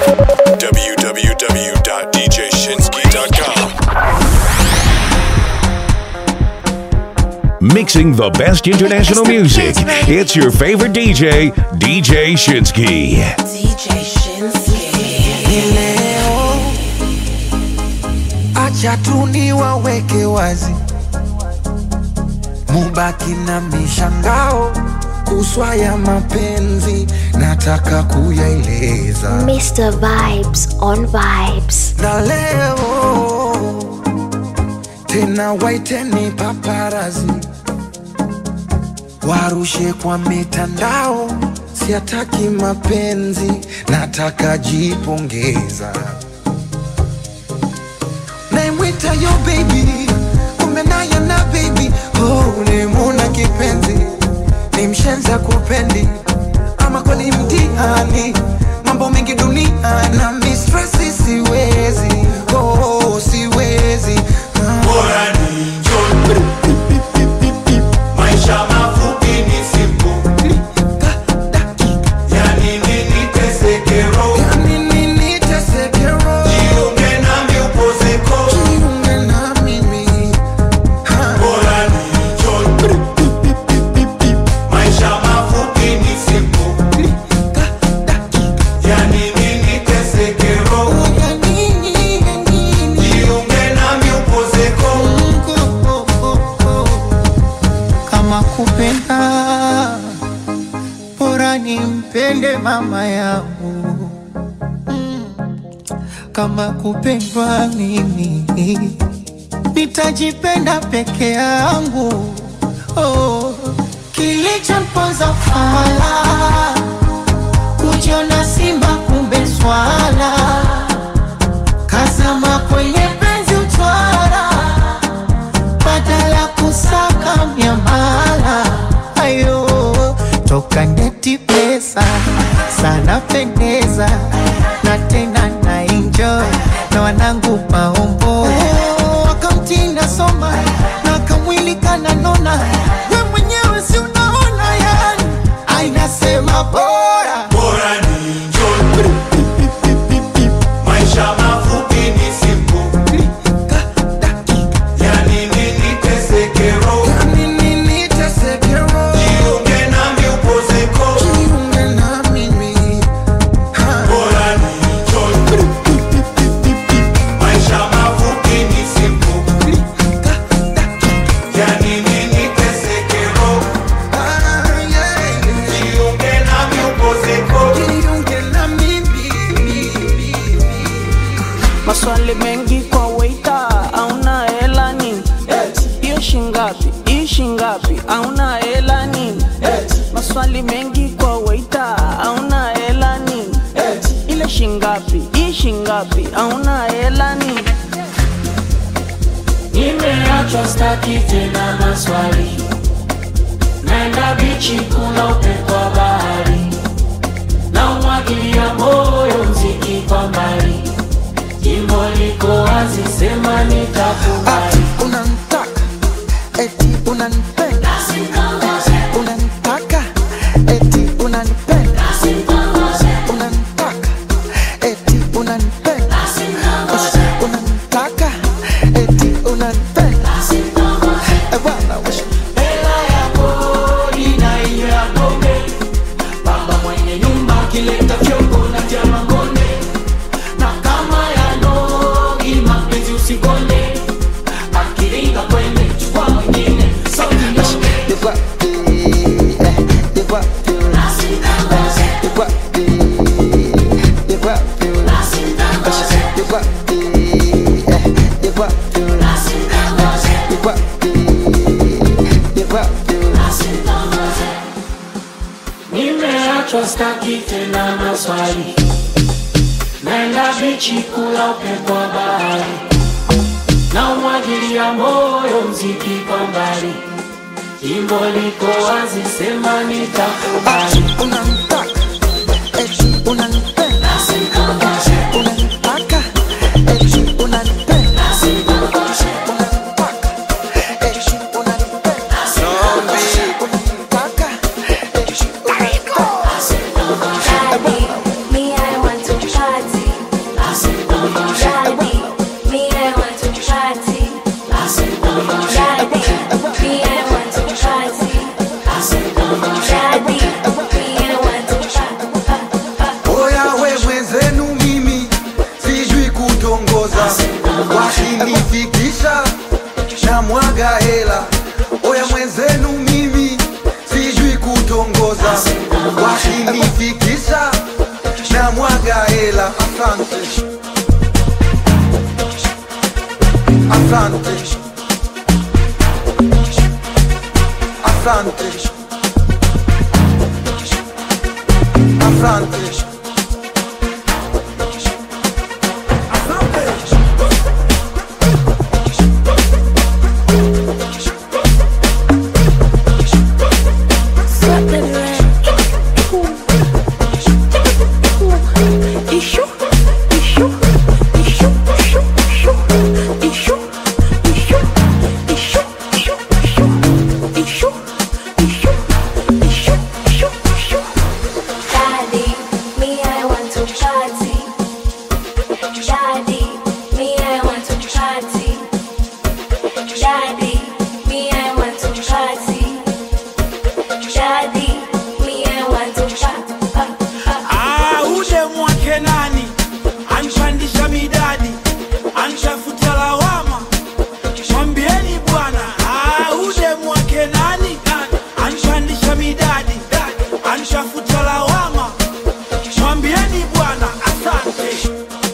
www.djshinsky.com. Mixing the best international music. It's your favorite DJ, DJ Shinsky. DJ Shinsky. Leo acha tu niwaweke wazi, mubaki na mishangao kuswa ya mapenzi, nataka kuyaeleza Mr. Vibes on Vibes. na leo tena waiteni paparazi warushe kwa mitandao, siataki mapenzi, nataka jipongeza. Naimwita yo baby, kumbe naye na baby, oh, nimuna kipenzi, ni mshenza kupendi, ama kweli mtihani, mambo mengi dunia na mistresi, siwezi oh, siwezi ah. Bora ni njoni. Maisha mafupi ni siku. Yani nini teseke roho. Yani nini teseke roho? Jiunge nami upozeko. Jiunge na mimi. Ha. Bora ni njoni. Maisha mafupi ni siku. Yani nini teseke roho. Ya nini, ya nini? Jiunge nami upozeko. Oh, oh, oh. kama kupenda bora nimpende mama yangu kama kupendwa mimi nitajipenda peke yangu oh. kilichomponza fala kujiona simba kumbe swala kazama kwenye penzi utwara badala kusaka miamala ayo toka ndeti pesa sana pendeza na tena na enjoy na wanangu maombo wakamtinda soma na kamwili kananona we mwenyewe si unaona yani ainasema bora Bora ni njoni. Maisha mafupi ni siku. Yani nini teseke roho. Ya nini teseke roho? Jiunge nami upozeko. Jiunge na mimi. Ha. Bora ni njoni. Maisha mafupi ni siku. Yani nini teseke roho. Ah, yeah, yeah. Jiunge nami upozeko. Jiunge na mimi. maswali mengi kwa waita auna hela nini hiyo shingapi hii shingapi auna hela nini maswali mengi kwa waita auna hela nini ile shingapi hii shingapi auna hela nini Nimeachwa staki tena maswali, naenda bichi kuna upepo wa bahari, na umwagilia moyo mziki kwa mbali, jimbo liko wazi, sema nitakubali. Unanitaka eti unanipenda, unanitaka eti unanipenda, unanitaka eti unanipenda, unanitaka eti unanipenda. Eh, bwana, wewe. Hela ya kodi na hiyo ya pombe, baba mwenye nyumba akileta fyongo na tia mangone, na kama ya nogi mapenzi usikonde, akiringa kwende chukua mwingine, sauti nyonge. You got the, eh, you got the, you got the, you got the, you got the, eh, you got the, you got the, you got the. Nimeachwa staki tena maswali, naenda bichi kula upepo wa bahari, na umwagilia moyo mziki kwa mbali, jimbo liko wazi, sema nitakubali. Unanitaka eti unanipenda, unanitaka eti unanipenda, unanitaka eti unanipenda, unanitaka eti unanipenda. Me, I want to party. ukinifikisha na mwaga hela asante asante asante asante Daddy, me I want to party. Daddy, me I want to party. Daddy, me I want to party. Daddy, me I want to party. Ah, ule mwake nani anpandisha midadi anshafuta lawama mwambieni bwana Ah, ule mwake nani anpandisha midadi anshafuta lawama mwambieni bwana asante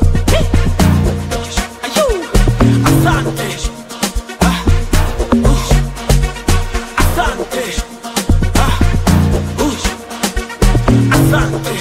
Ayu, asante Ah, uh, asante Ah, uh, asante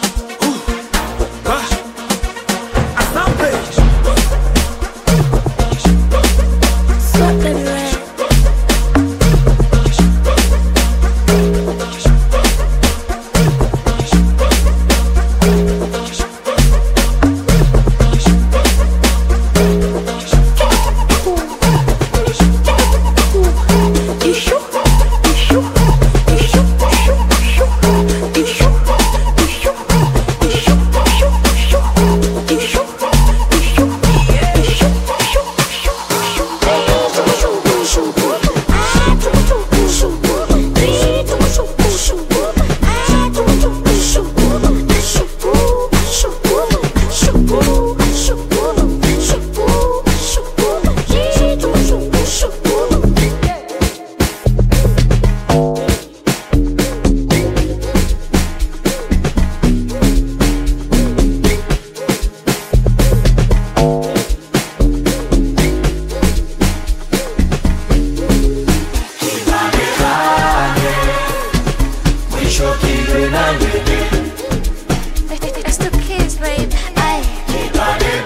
It's the kids, babe. Aye.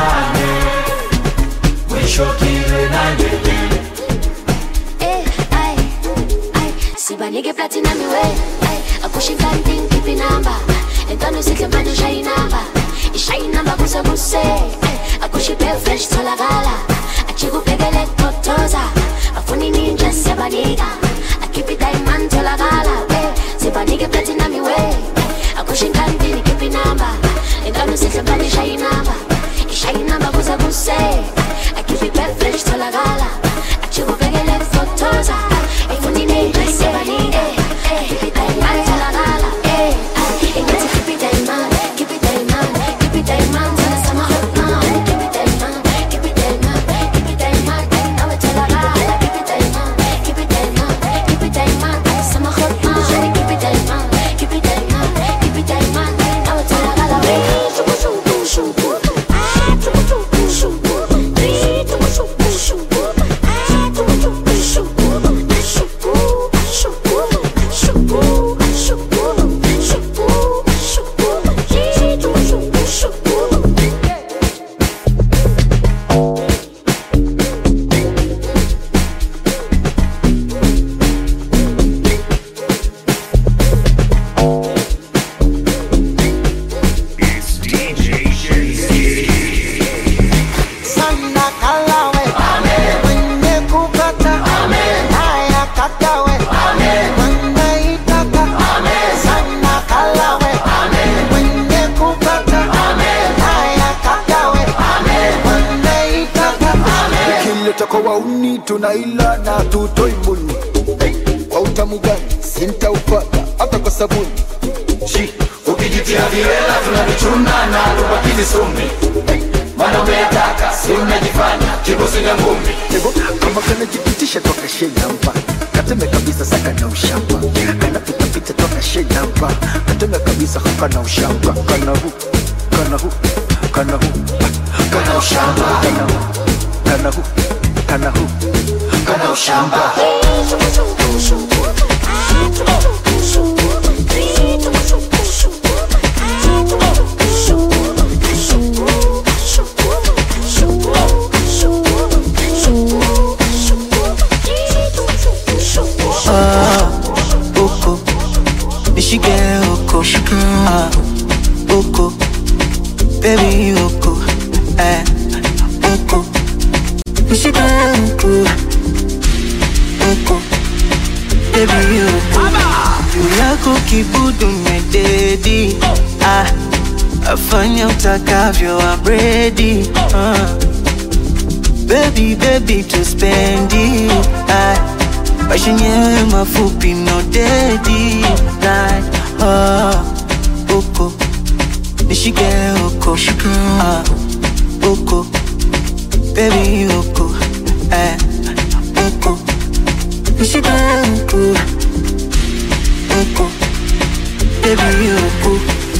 Eh, aye, aye. sibanike platinum iwe akushinga nting kipi namba entwana sihle manje ushaye inamba ishaye inamba kuse kuse akushiphe fresh tholakala ajikubhekele totoza afuni ninja siyabanika akhiphi diamond tholakala eh, sibanike platinum iwe akushinga ntini kipi namba entwana sihle manje ishaye inamba ishaye inamba kuse kuse akhiphi fresh tholakala ajikubhekele totoza afuni ninja siyabanika akhiphi diamond tholakala eh, ah, ingathi khiphi diamond khiphi diamond khiphi diamond sama hot now khiphi diamond khiphi diamond khiphi diamond nawe tholakala khiphi diamond khiphi diamond khiphi diamond sama hot now khiphi diamond khiphi diamond khiphi diamond nawe tholakala shuku shuku shuku ah shuku shuku shuku shuku shuku shuku ah shuku shuku shuku shuku shuku shuku shuku shuku shuku shuku shuku It's DJ Shinsuke. sana kalawe mwenye kupata haya kakawe wanaitaka sana kalawe mwenye kupata haya kakawe wanaitaka ukileta kwa wauni tunaila na tutoi mbuni hey, kwa utamu gani sintaupata hata kwa sabuni Shi, ukijitia viwela tunavichuna na tubakizi sumi hey, maana umeyataka si unajifanya kibusiga ngumi Ego, kama kanajipitisha toka shenamba kateme kabisa saka na ushamba kanapitapita toka shenamba kateme kabisa haka na ushamba kana hu kana hu kana hu kana ushamba kana hu kana hu kana hu kana ushamba Oko, nishike oko, ah, oko, baby oko, eh, oko, nishike oko, oko, baby oko. Juu yako kibudu mededi, ah, afanya utakavyo I'm ready, ah. Baby, baby, to spend it, ah. Maisha yenyewe mafupi no dedi like oh, uko nishike uko ah, uko baby uko eh, uko nishike uko uko baby uko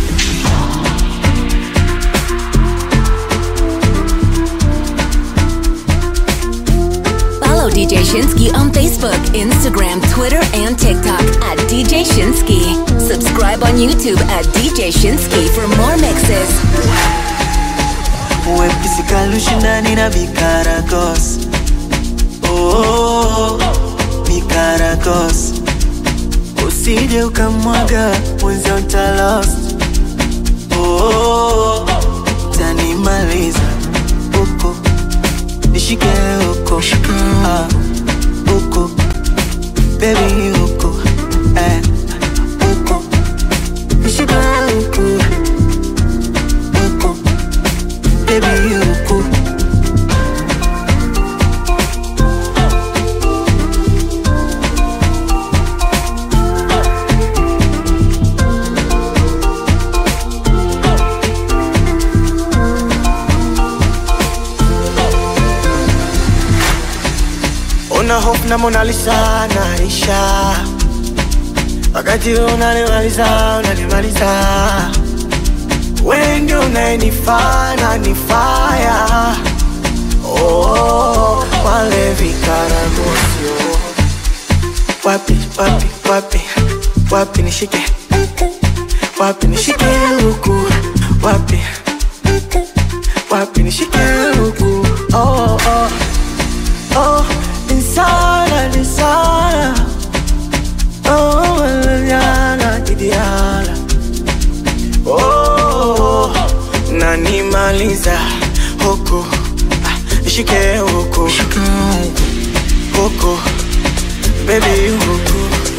Follow DJ Shinsky on Facebook, Instagram, Twitter, and TikTok at DJ Shinsky. Subscribe on YouTube at DJ Shinsky for more mixes. Wepisi kalushindani na vikaragos oh, vikaragos usije ukamwaga mwenzio ntalost oh, tanimaliza uko nishike uko ah, uko baby uko eh, uko nishike uko uko baby uko una hope na Mona Lisa naisha, wakati unanimaliza unanimaliza, wewe ndio unayenifaa na nifaya oh, wale vikaragosio wapi wapi wapi wapi nishike wapi nishike huku wapi wapi nishike huku oh, oh. Oh, insana, insana. Oh, manana, Didiana. Oh, nanimaliza huku Ah, nishike huku huku baby huku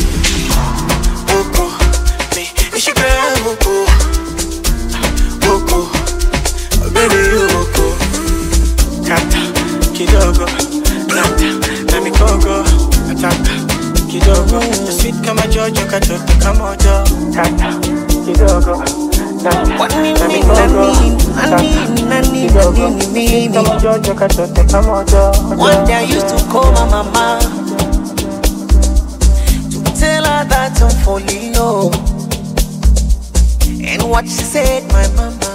huku Mi, nishike huku Ah, huku baby huku kata kidogo nata na mikogo nataka kidogo na sweet kama jojo katoto kamojo kata kidogo nata na mikogo nataka kidogo sweet kama jojo katoto kamojo One day I used to call my mama to tell her that I'm falling low. And what she said, my mama,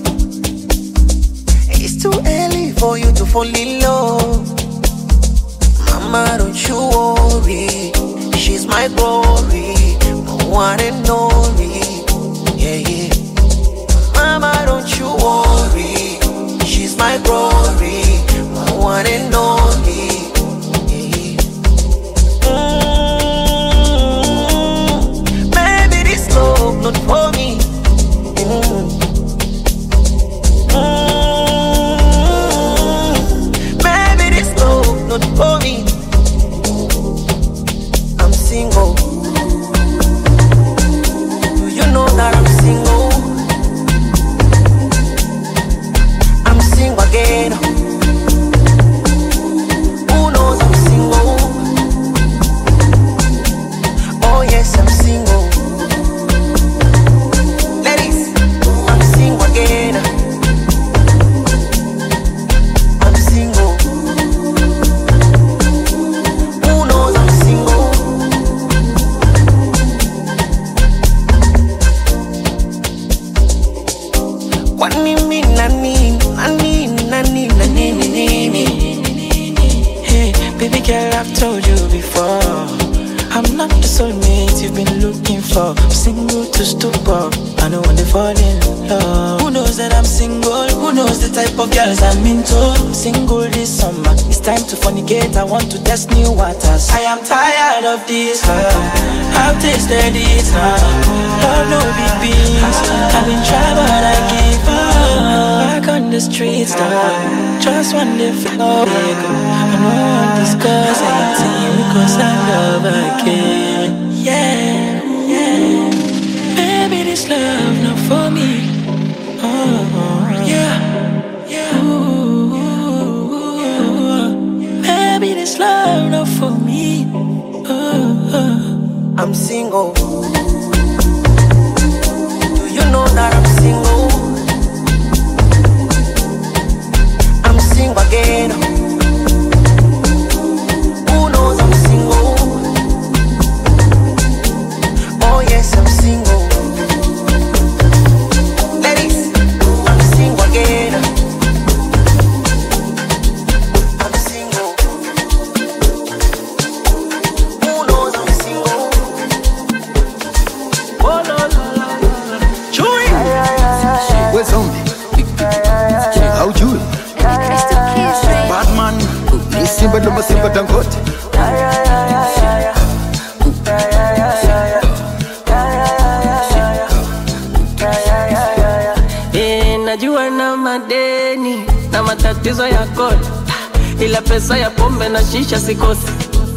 it's too early for you to fall in love. Mama, don't you worry, she's my glory, my one and only. Yeah, yeah. Mama, don't you worry, she's my glory, my one and only. Mm, Maybe this love not for me. Mm. Mm, Maybe this love not for me. I'm single. kwani mi na nini na nini na nini na nini nini Hey, baby girl, I've told you before. I'm not the soulmate you've been looking for. I'm single to stupor. I know when they fall in love. Who knows that I'm single? Who knows the type of girls I'm into? I'm single this summer. It's time to fornicate. I want to test new waters. I am tired of this love. I've tasted it now. Love no big beans. I've been trying, but I give up. Back on the streets now. Just one day for love. I know I'm discuss anything because I love again. Yeah, yeah. Baby, this love not for me. Oh, yeah, yeah. Ooh, baby, this love not for me. Oh, I'm single. Do you know that I'm single? I'm single again. Who knows I'm single? Oh yes, I'm single. Ladies, I'm single again. I'm single. Who knows I'm single? Oh no no no no. Chui. We zombie. Haujui. Batman. Ni Simba ndo masimba Dangote. Eh, najua na madeni na matatizo ya kodi, ila pesa ya pombe na shisha sikosi.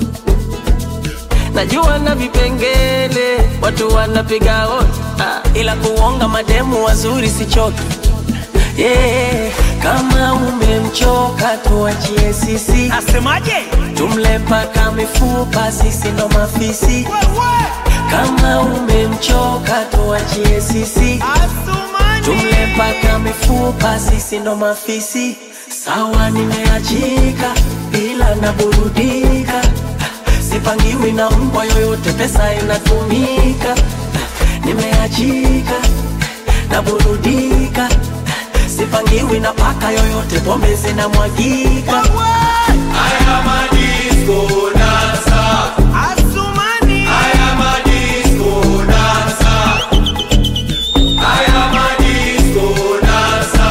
Najua na vipengele watu wanapiga hodi, ah, ila kuonga mademu wazuri sichoki. Yeah, kama umemchoka tuachie sisi. Asemaje? Tumle paka mifupa, sisi ndo mafisi. Kama umemchoka tuachie sisi. Tumle paka mifupa, sisi ndo mafisi. Sawa, nimeachika ila naburudika, sipangiwi na mbwa yoyote, pesa inatumika. Nimeachika naburudika, sipangiwi na paka yoyote, pombe zinamwagika. Haya madisco dansa. Haya madisco dansa. Haya madisco dansa.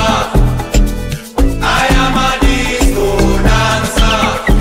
Haya madisco dansa.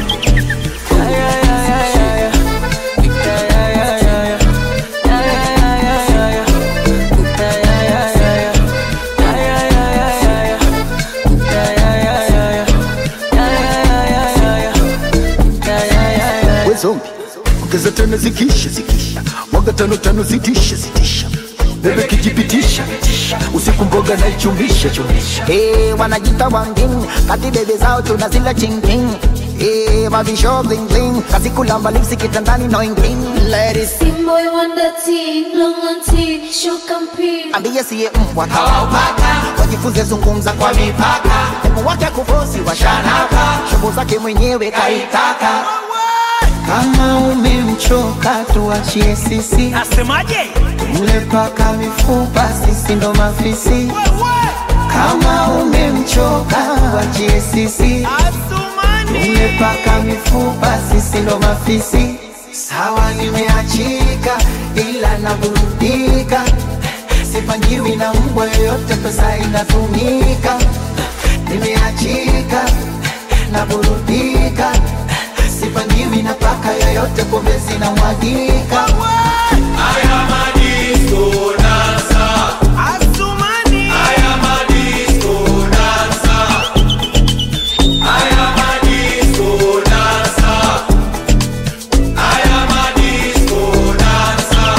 We zombie. Ongeza tano zikisha zikisha. Mwaga tano tano zitisha zitisha. Bebe kijipitisha usiku mboga na ichumisha chumisha. Hey, wanajita wangin kati bebe zao tunazila chingking Hey, mavisho bling bling kazi kulamba lipsi kitandani no ingin Ladies Boy wonder teen, long and teen, show compete. ambie siye mbwa kawaupaka wajifunze zungumza kwa mipaka demu wake kufosi washanaka shobo zake mwenyewe kaitaka kama umemchoka tuachie sisi Asemaje? mle paka mifupa sisi ndo mafisi kama umemchoka tuachie sisi mle paka mifupa sisi ndo mafisi sawa nimeachika ila naburudika sipangiwi na mbwa yoyote pesa inatumika nimeachika naburudika sipangiwi na paka yoyote pombe zinamwagika Haya madisco dansa. Haya madisco dansa. Haya madisco dansa. Haya madisco dansa.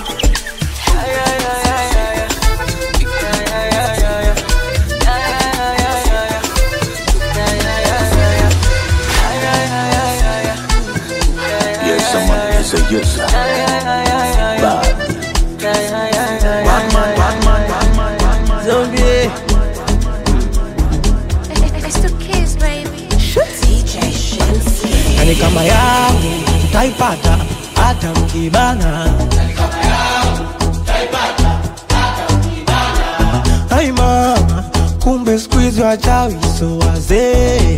Yes, someone is a yes. Bad. Batman, Batman, Batman, Batman. Zombie. It's the kids, baby. DJ Shinsuke. yani kama yangu mtaipata hata mkibana ai mama kumbe skuizi wachawi so wazee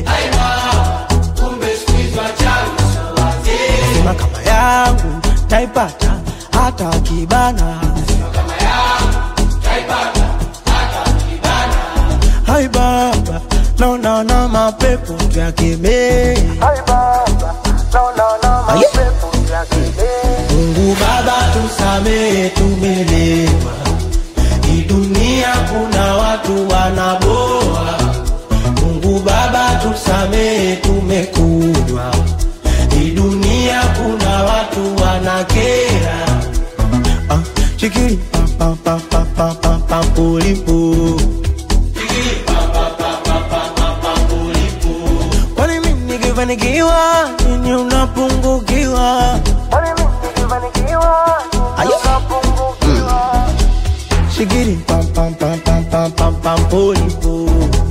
sema kama yangu taipata hata wakibana hai baba naonana mapepo tuyakemee mungu baba tusamee tumelewa hii dunia kuna watu wanaboa mungu baba tusamee tumekunywa hii dunia kuna watu wanakera ah, chikiri pa pa pa pa pa pa pa pulipu kwani mimi nikifanikiwa nini unapungukiwa Aye. Shigiri pam pam pam pam pam pam pam pulipu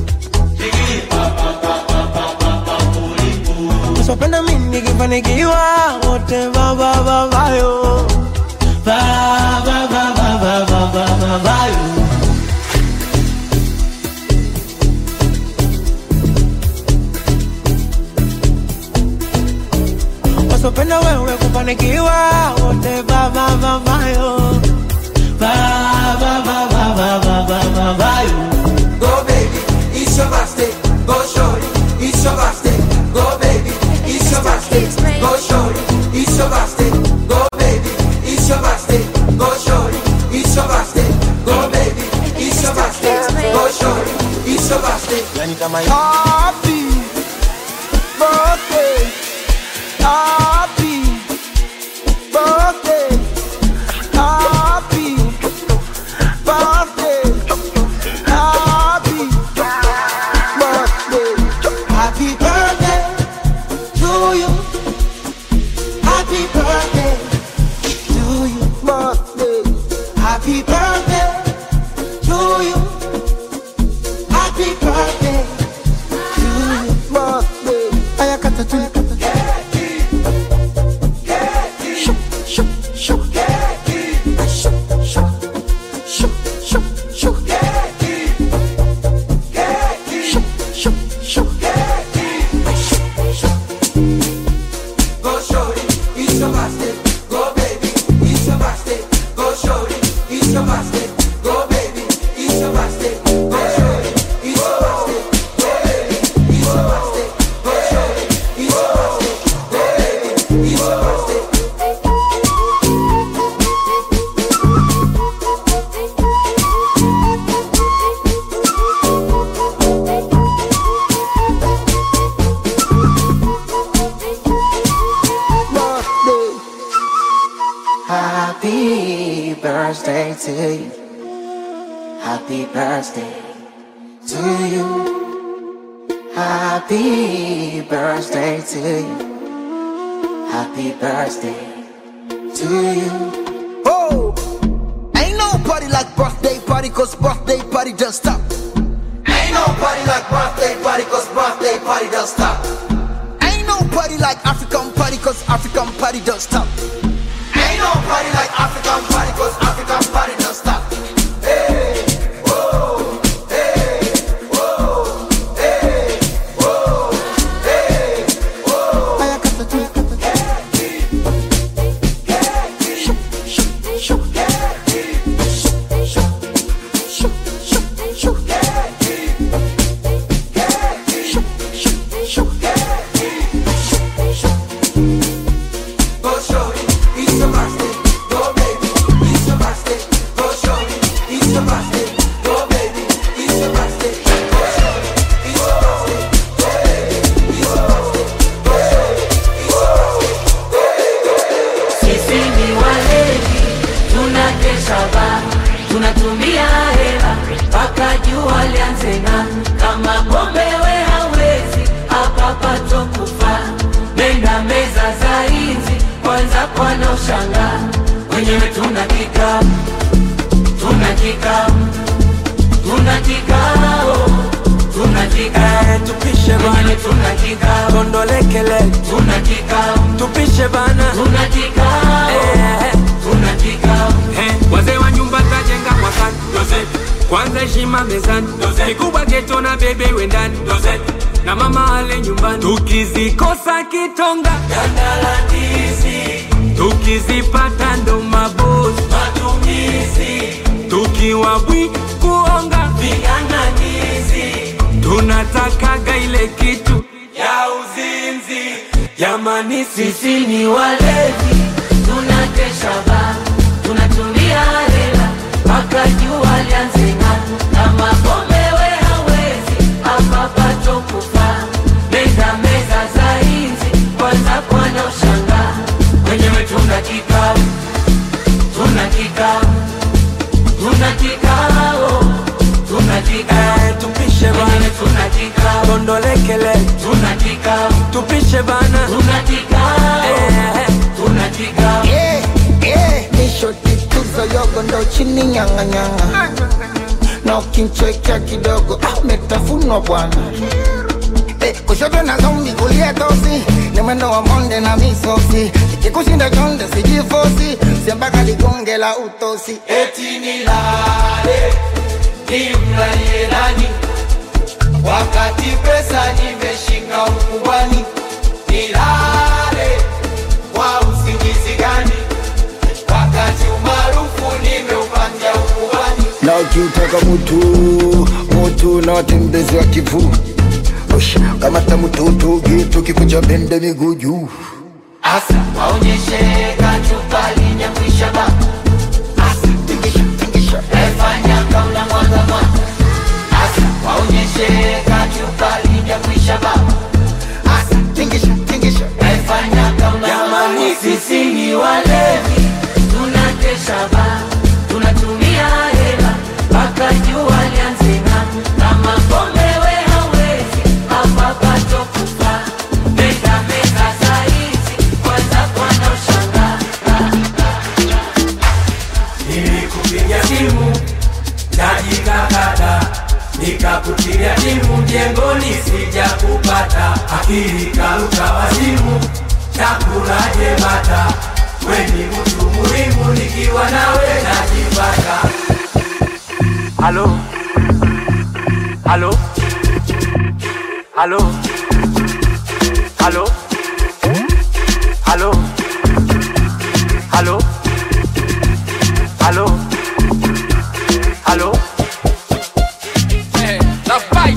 Usipenda mimi nikifanikiwa wote va va va vayo va va va va va va va va vayo wasopenda wewe kufanikiwa wote va va va vayo va va va va va va va va vayo Go baby, it's your birthday. Go shorty, it's your birthday. Go baby, it's your birthday. Go shorty, it's your birthday. Go baby, it's your birthday. Go shorty, it's your birthday. Go baby, it's your birthday. Go shorty, it's your birthday. yani kama Happy birthday, happy birthday, happy birthday, happy birthday, happy birthday to you, happy birthday to you, birthday, happy birthday to you. Happy birthday to you, birthday. Aya kata tuli kata. Shoo, shoo, shoo. Shoo, shoo, shoo, shoo, shoo. Shoo, shoo, shoo. Go shorty, it's your birthday. Go baby, it's your birthday. Go shorty, it's your birthday. Go baby, it's your birthday. Go shorty, it's your birthday. Go baby, it's your birthday. Go shorty, it's your birthday. Go baby, it's your birthday. birthday. Happy birthday to you. Happy birthday to you. Happy birthday to you. Happy birthday to you. Oh, ain't no party like birthday party, cause birthday party don't stop. Ain't no party like birthday party, cause birthday party don't stop. Ain't no party like African party, cause African party don't stop. Ain't no party like African party, cause African party don't stop. Hey, whoa, hey, whoa, hey, whoa, hey, whoa. Aya kata tuli kata. Shoo, shoo, shoo. Shoo, shoo, shoo. Shoo, shoo, shoo. Go shorty, it's your birthday. Go baby, it's your birthday. Go shorty, it's your birthday. Go baby, it's your birthday. Go shorty, it's your birthday. Go baby, it's your birthday. Go shorty, it's your birthday. Sisi ni walevi, tunakesha ba, tunatumia hela mpaka jua lianze ng'aa. Kama pombe we hawezi, hapa patokufa. Nenda meza za hizi, kwanza kwana ushangaa. Wenyewe tuna kikao, tuna kikao, tuna kikao, tuna kikao. tupishe Wenyewe bana tuna kikao, tondolekele tuna kikao, tupishe bana tuna kikao, Eh, tuna kikao. Eh, wazee wa nyumba tajenga mwakani Joseph. kwanza heshima mezani kikubwa geto na bebe wendani na mama ale nyumbani tukizikosa kitonga tukizipata ndo mabosi matumizi tukiwa bwi kuonga viganganizi tunatakaga ile kitu ya uzinzi jamani sisi ni walevi tunakesha ba tunatumia hela mpaka jua lianze ng'aa. kama pombe we hawezi hapa patokufa meza meza za hizi kwanza kwana ushanga wenyewe tuna kikao tuna kikao tuna kikao tuna kikao tupishe bana tuna kikao tondolekele tuna kikao tupishe bana tuna kikao tuna kikao Yeah, yeah, nishoti tuzo yogo ndo chini nyanga nyanga na ukinchekea kidogo ah, umetafunwa bwana Eh, kushoto na zombi kulia tosi ni mwendo wa monde na misosi ikikushinda chonde sijifosi siambaka ligonge la utosi eti nilale nimlalie nani wakati pesa nimeshika ukubwani nilale kwa usingizi gani wakati umaarufu nimeupatia ukubwani na ukiutaka mutu mutu na watembezi wa kivu Ush, kamata mututu gitu kikucha bende miguu juu asa waonyeshe kachupa linyakwisha ba asa tingisha tingisha efanya kaula mwaga mwaga asa waonyeshe kachupa linyakwisha ba asa tingisha tingisha efanya kaula jamani sisi ni walevi tunakesha ba tunatumia hela mpaka jua lianze ng'aa. kama pombe we hawezi hapa patokufa meza meza za hizi kwanza kwana ushanga nilikupigia simu najikakata nikakutilia timu mjengoni sija kupata akili karuka wazimu takulaje bata weni mtu muhimu nikiwa nawe najipata halo halo halo halo halo halo halo halo The fight.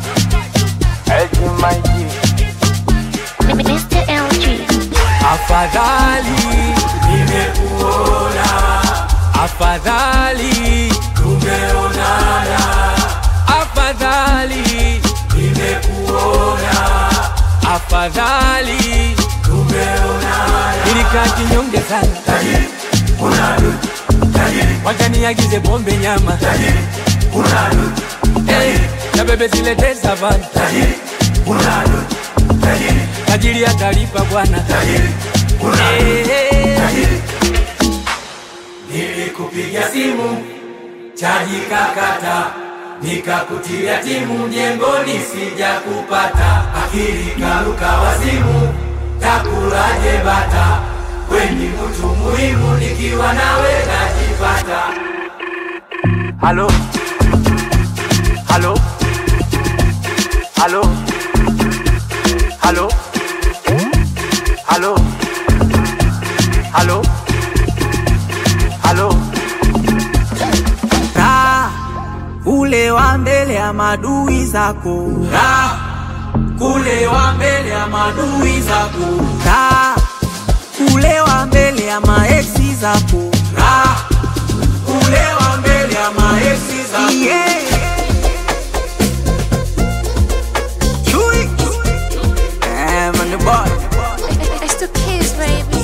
Mr. LG. afadhali nimekuona afadhali tumeonana afadhali nimekuona afadhali tumeonana ilikaa kinyonge sana tajiri unadu tajiri wajaniagize pombe nyama tajiri unadu hey, na bebe zilete savana tajiri unadu tajiri tajiri atalipa bwana tajiri nilikupigia simu chaji kakata nikakutilia timu mjengoni sija kupata akili karuka wazimu takulaje bata weni mtu muhimu nikiwa nawe najipata halo halo halo halo halo halo halo Kaa ule wa mbele ya madui zako, Kaa kule wa mbele ya madui zako, kaa ule wa mbele ya maeksi zako, Kaa kule wa mbele ya maeksi zako. yeah. Chui. Eh, man, the boy. It's the kids, baby.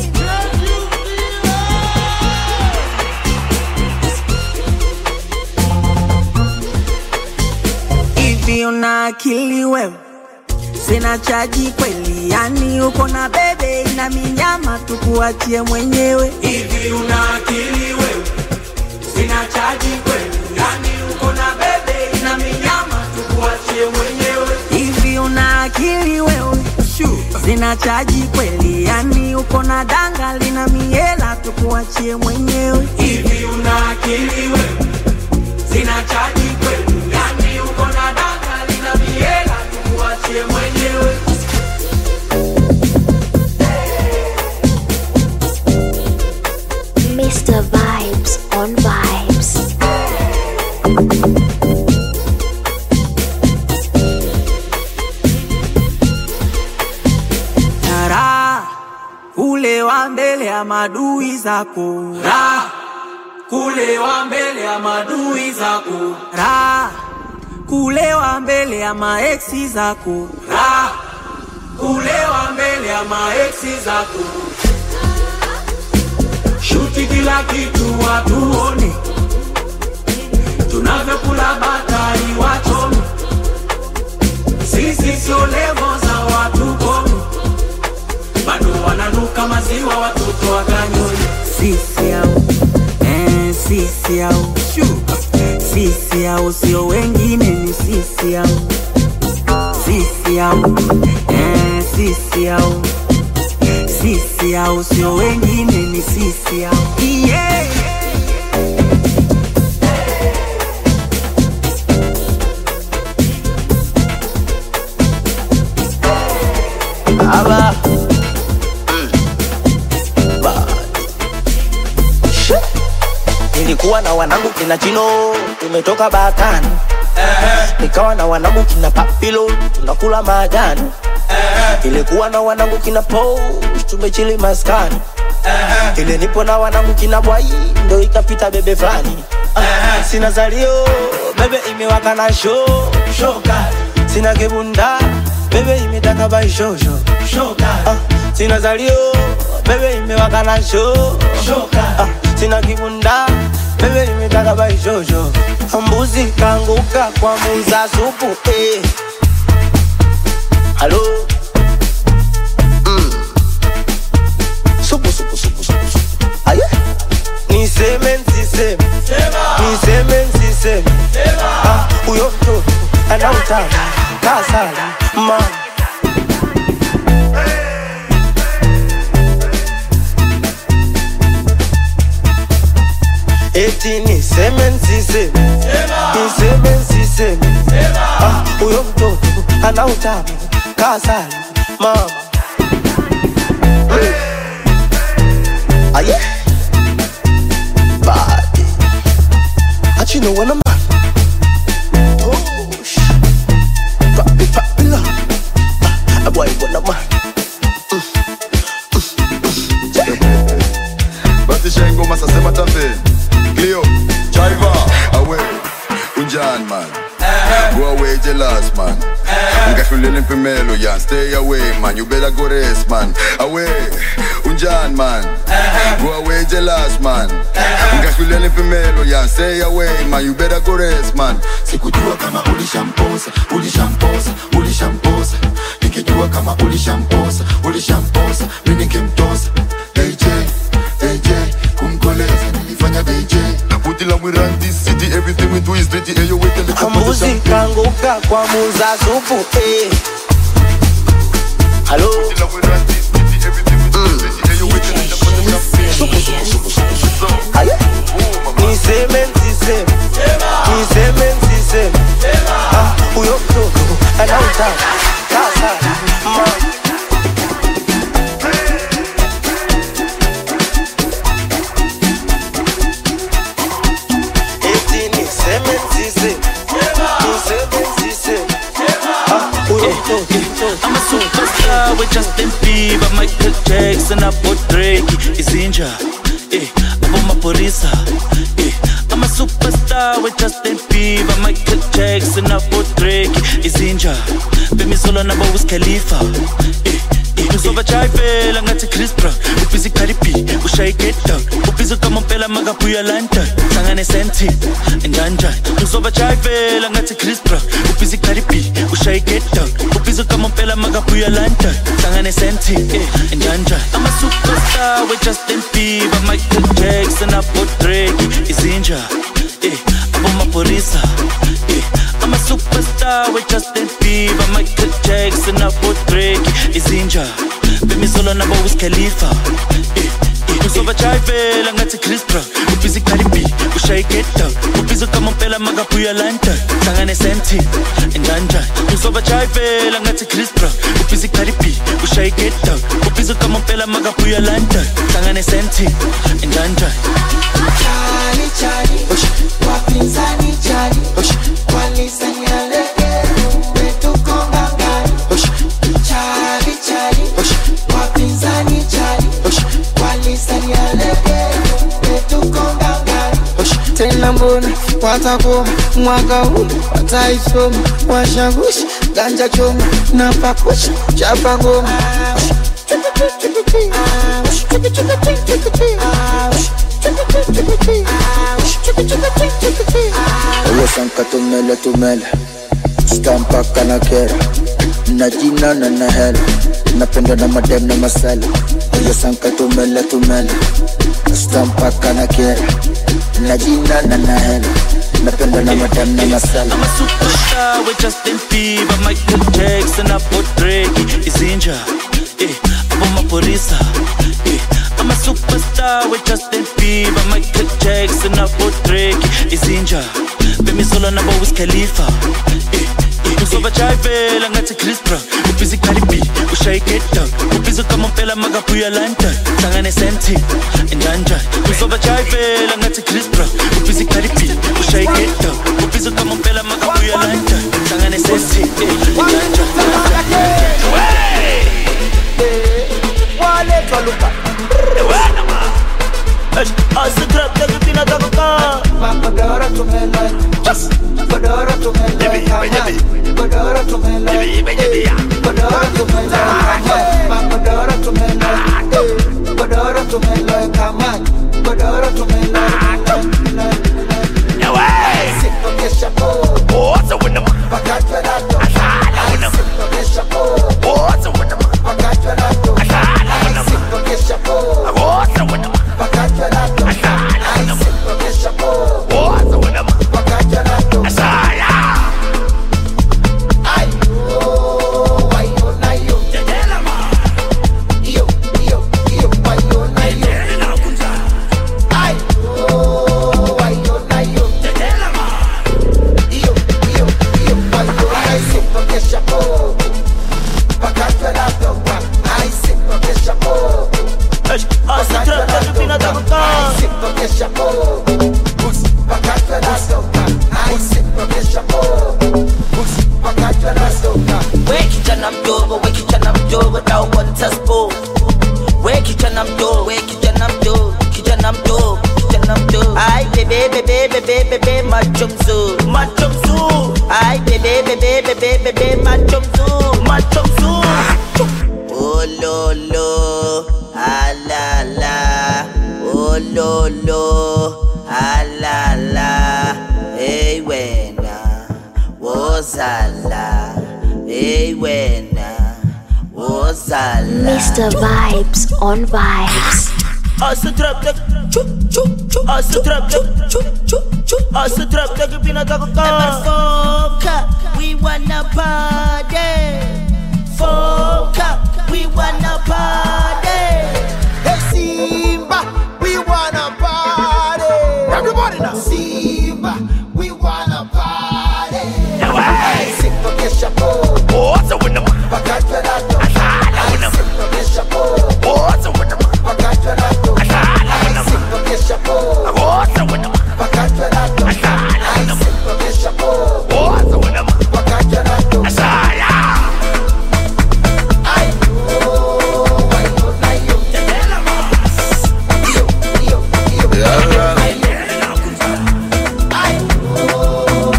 Hivi una akili wewe? Sina chaji kweli, yani uko na bebe na minyama, tukuachie mwenyewe. Hivi una akili wewe? Sina chaji kweli, yani uko na bebe na minyama, tukuachie mwenyewe. Hivi una akili wewe? Sina chaji kweli, yani uko na danga lina miela, tukuachie mwenyewe. Hivi una akili wewe? Sina chaji kweli, kulewa mbele ya madui zako Raha kulewa mbele ya madui zako raha kulewa mbele ya maeksi zako Raha kulewa mbele ya maeksi zako shuti kila kitu watuone tunavyokula batari wachome sisi sio levo za watu kome bado wananuka maziwa watoto wakanyoni sisi au eh, sisi au sisi au sio wengine ni sisi au sisi au eh, sisi au sisi au sio wengine ni sisi au yeah. Aba. Ba. She. Nilikuwa na wanangu kina Chino, tumetoka Bakani. Nikawa na wanangu kina Papilo, tunakula majani. Ilikuwa na wanangu kina Po, tumechili maskani. Ile nipo na wanangu kina Bwai, ndo ikapita bebe fulani. Ah, Sina zalio, bebe imewaka na show, show kali. Sina kibunda, bebe imetaka bai show show, show kali. Ah, Sina zalio, bebe imewaka na show, show kali. Ah, Sina kibunda, bebe imetaka bai show show. Mbuzi kanguka kwa muza supu, eh. Halo. Mm. Supu supu supu supu supu. Aye. Niseme nsiseme Niseme nsiseme Ah, Huyo mtoto ana utamu kasala mama Eti niseme nsiseme Niseme nsiseme Ah, Huyo mtoto ana utamu kasala mama Aye body. But you know when I'm at. Push. Pop it, pop it up. Ah, boy, when I'm at. basi shengoma sasema tambeni Cleo Chiva awe unjani man Go away jealous man Ngahlulela impimelo yan Stay away man You better go rest man Away unjani man Go away jealous man Ngahlulela impimelo yan Stay away man You better go rest man sikujua kama ulishamposa ulishamposa ulishamposa nikijua kama ulishamposa ulishamposa mi ningemtosa AJ AJ kumkoleza nilifanya BJ Put it like we run this city Everything we do is dirty And you wait till the Mbuzi kanguka kwa muza supu eh. Halo Aye. Niseme nsiseme Niseme nsiseme Ah, Huyo mtoto ana utamu kasala mama Eti niseme nsiseme Niseme nsiseme Ah, huyo mtoto I'm a superstar with Justin Bieber, Michael Jackson, hapo Drake, Izinja, eh, hapo maporisa, eh. I'm a superstar with Justin Bieber, Michael Jackson, hapo Drake, Izinja, Femi Solo na ba Wiz Khalifa, eh. ngizobajayivela ngathi chris brown ubhizi cardi b ushaye get down ubhizi kamompela makabuya london hlangane senti njanjani ngizobajayivela ngathi chris brown ubhizi cardi b ushaye get down ubhizi kamompela makabuya london hlangane senti njanjani i'm a superstar with justin bieber michael jackson abo drake izinja eh abo maporisa eh I'm a superstar with Justin Bieber, Michael Jackson, abo Drake, Izinja, Femi Solo nabo Wiz Khalifa. Eh, eh, ngizobajayivela ngathi Chris Brown, ubhizi Cardi B, ushaye get down, ubhizi kamompela makabuya London, hlangane senti, njanjani. Ngizobajayivela ngathi Chris Brown, ubhizi Cardi B, ushaye get down, ubhizi kamompela makabuya London, hlangane senti, njanjani. Chali chali, wapinzani chali, walisanya legeru, wetuko ngangari. Chali chali, wapinzani chali, watakoma mwaka huu wataisoma washagusha ganja choma na pakusha chapa ngoma Oyo sanka tumele tumele Stampaka na kera Na jina na na hela Napenda na madem na masela Oyo sanka tumele tumele Stampaka na kera Na jina na na hela Napenda na madem na masela I'm a superstar with Justin Bieber, Michael Jackson, hapo Drake, Izinja, eh, hapo maporisa, eh. I'm a superstar with Justin Bieber, Michael Jackson, hapo Drake, Izinja, Bemi solo nabo Wiz Khalifa, eh, eh. Usoba chayivela ngathi Chris Brown ubhizi Cardi B ushaye get down ubhizi kama mpela makabuya London hlangane senti njanja usoba chayivela ngathi Chris Brown ubhizi Cardi B ushaye get down ubhizi kama mpela makabuya London hlangane senti njanja waletwa luka asitrap takipina takuka Godora tumela Godora tumela Godora tumela Godora tumela Godora tumela Godora tumela kama Godora tumela Sipokesha po Oza wina ma Pakatwa rato Asala wina ma Sipokesha po Oza wina ma Pakatwa rato Asala wina ma Sipokesha po Oza wina ma Pakatwa rato Asala wina ma Sipokesha po Oza wina ma Pakatwa rato Asala Ay, oh, ay, oh, na yo. Jadela ma Yo, yo, yo, ay, oh, na yo. Jadela na kunja Ay, oh, ay, oh, na yo. Jadela ma Yo, yo, yo, ay, oh, ay, sipokesha po. Pakatwa rato, ay, sipokesha po. asitrap takipina takuka Ay, sipokesha po. Pakatwa rato, ay, sipokesha po. Pakatwa rato, We kijana mdogo, we kijana mdogo na uwanta spo. We kijana mdogo, we kijana mdogo, kijana mdogo, kijana mdogo. Ai bebe bebe bebe bebe macho mzuri, macho mzuri. Ai bebe bebe bebe bebe macho mzuri, macho mzuri. Oh lo lo, ah la la. Oh lo lo, ah la la. Hey wena, wozala. Hey wena, wozala. Mr. Vibes on Vibes. Asa trap tak chu chu chu Asa trap tak chu chu chu Asa trap tak pina tak ka Foka we wanna party Foka we wanna party Hey Simba, we wanna party. Everybody now. Simba, we wanna party. Hey, sipokesha po. Oza wina ma Pakatwa rato. Asala wina ma Sipokesha po. Oza wina ma Pakatwa rato. Asala wina ma Sipokesha po. Oza wina ma Pakatwa rato. Asala wina ma Sipokesha po. Oza wina ma Pakatwa rato. Asala Ay, oh, ay, oh, na yo. Jadela ma Yo, yo, yo. Ay, oh,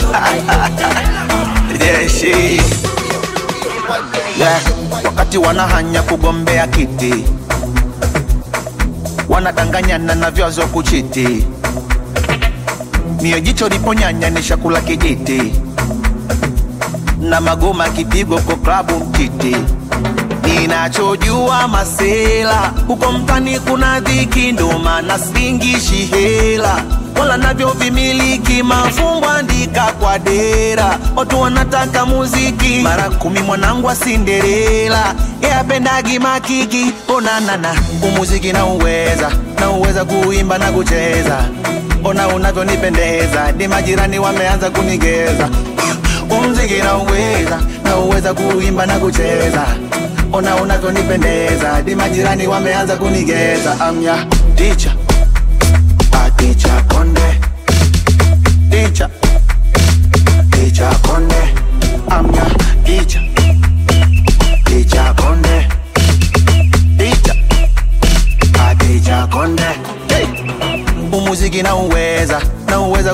Yeah, she. Yeah, wakati wanahanya kugombea kiti wanadanganyana na vyazo kuchiti mio jicho liponyanya ni shakula kijiti na magoma kipigo kwa klabu mtiti ninachojua masela huko mtani kuna dhiki ndo maana singishi hela wala navyo vimiliki mafumbo andika kwa dera watu wanataka muziki mara kumi mwanangu asinderela yapendagi makiki onanana umuziki na uweza na uweza kuimba na kucheza ona unavyonipendeza ni majirani wameanza kunigeza umziki na uweza na uweza kuimba na kucheza ona unavyonipendeza di majirani wameanza kunigeza amya ticha aticha konde ticha ticha konde amya ticha ticha konde ticha aticha konde hey. umuziki na uweza na uweza ku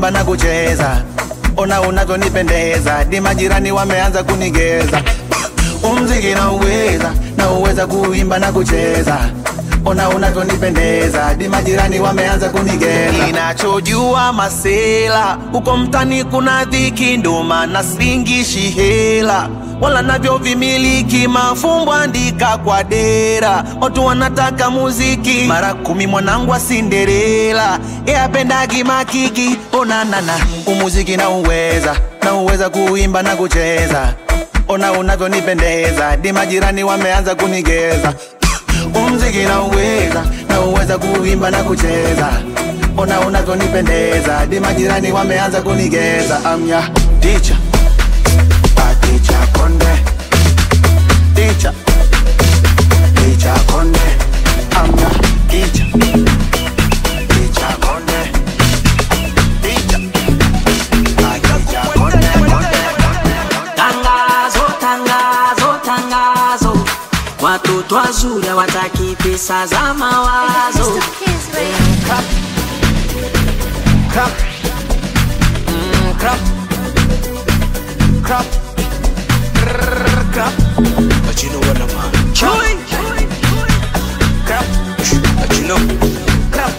kuimba na kucheza ona unavyonipendeza di majirani wameanza kunigeza umziki na uweza na uweza kuimba na kucheza ona unavyonipendeza di majirani wameanza kunigeza inachojua masela huko mtani kuna dhiki ndo maana singishi hela wala navyo vimiliki mafumbo andika kwa dera watu wanataka muziki mara kumi mwanangu wa sinderela eapendagi makiki onanana umuziki na uweza na uweza kuimba na kucheza ona unavyonipendeza di majirani wameanza kunigeza umziki na uweza na uweza kuimba na kucheza ona unavyonipendeza di majirani wameanza kunigeza amya ticha ticha konde ticha ticha konde amya ticha ticha konde ticha ticha konde Tangazo, tangazo, tangazo, watoto wazuri hawataki pesa za mawazo. Crap. Crap. Mm, crap. Crap. Rrrr, crap. But you know what I'm on. Chewy. Crap. But you know. Crap.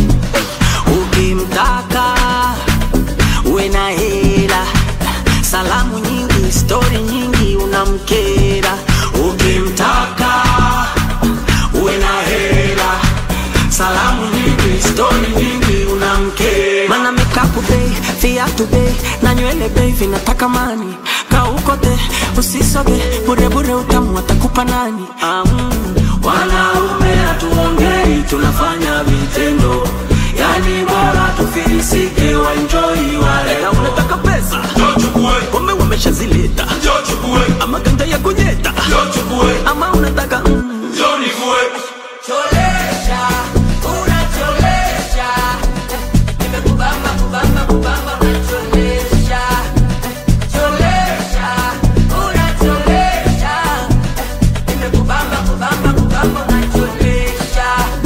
Ukimtaka uwe na hela, salamu nyingi, stori nyingi, unamkera. Ukimtaka uwe na hela, salamu nyingi, stori nyingi, unamkera. Mana mikapu bei, viatu bei, na nywele bei vinataka mani. Kaukote usisoge, burebure utamu atakupa nani? Ah, mm. Wanaume hatuongei, tunafanya vitendo yani bora tufilisike waenjoi wale na unataka pesa pombe wameshazileta ama ganja ya kunyeta ama unataka mm. Cholesha, unacholesha. Nimekubamba, kubamba, kubamba, unacholesha. Cholesha, unacholesha. Nimekubamba, kubamba, kubamba, unacholesha.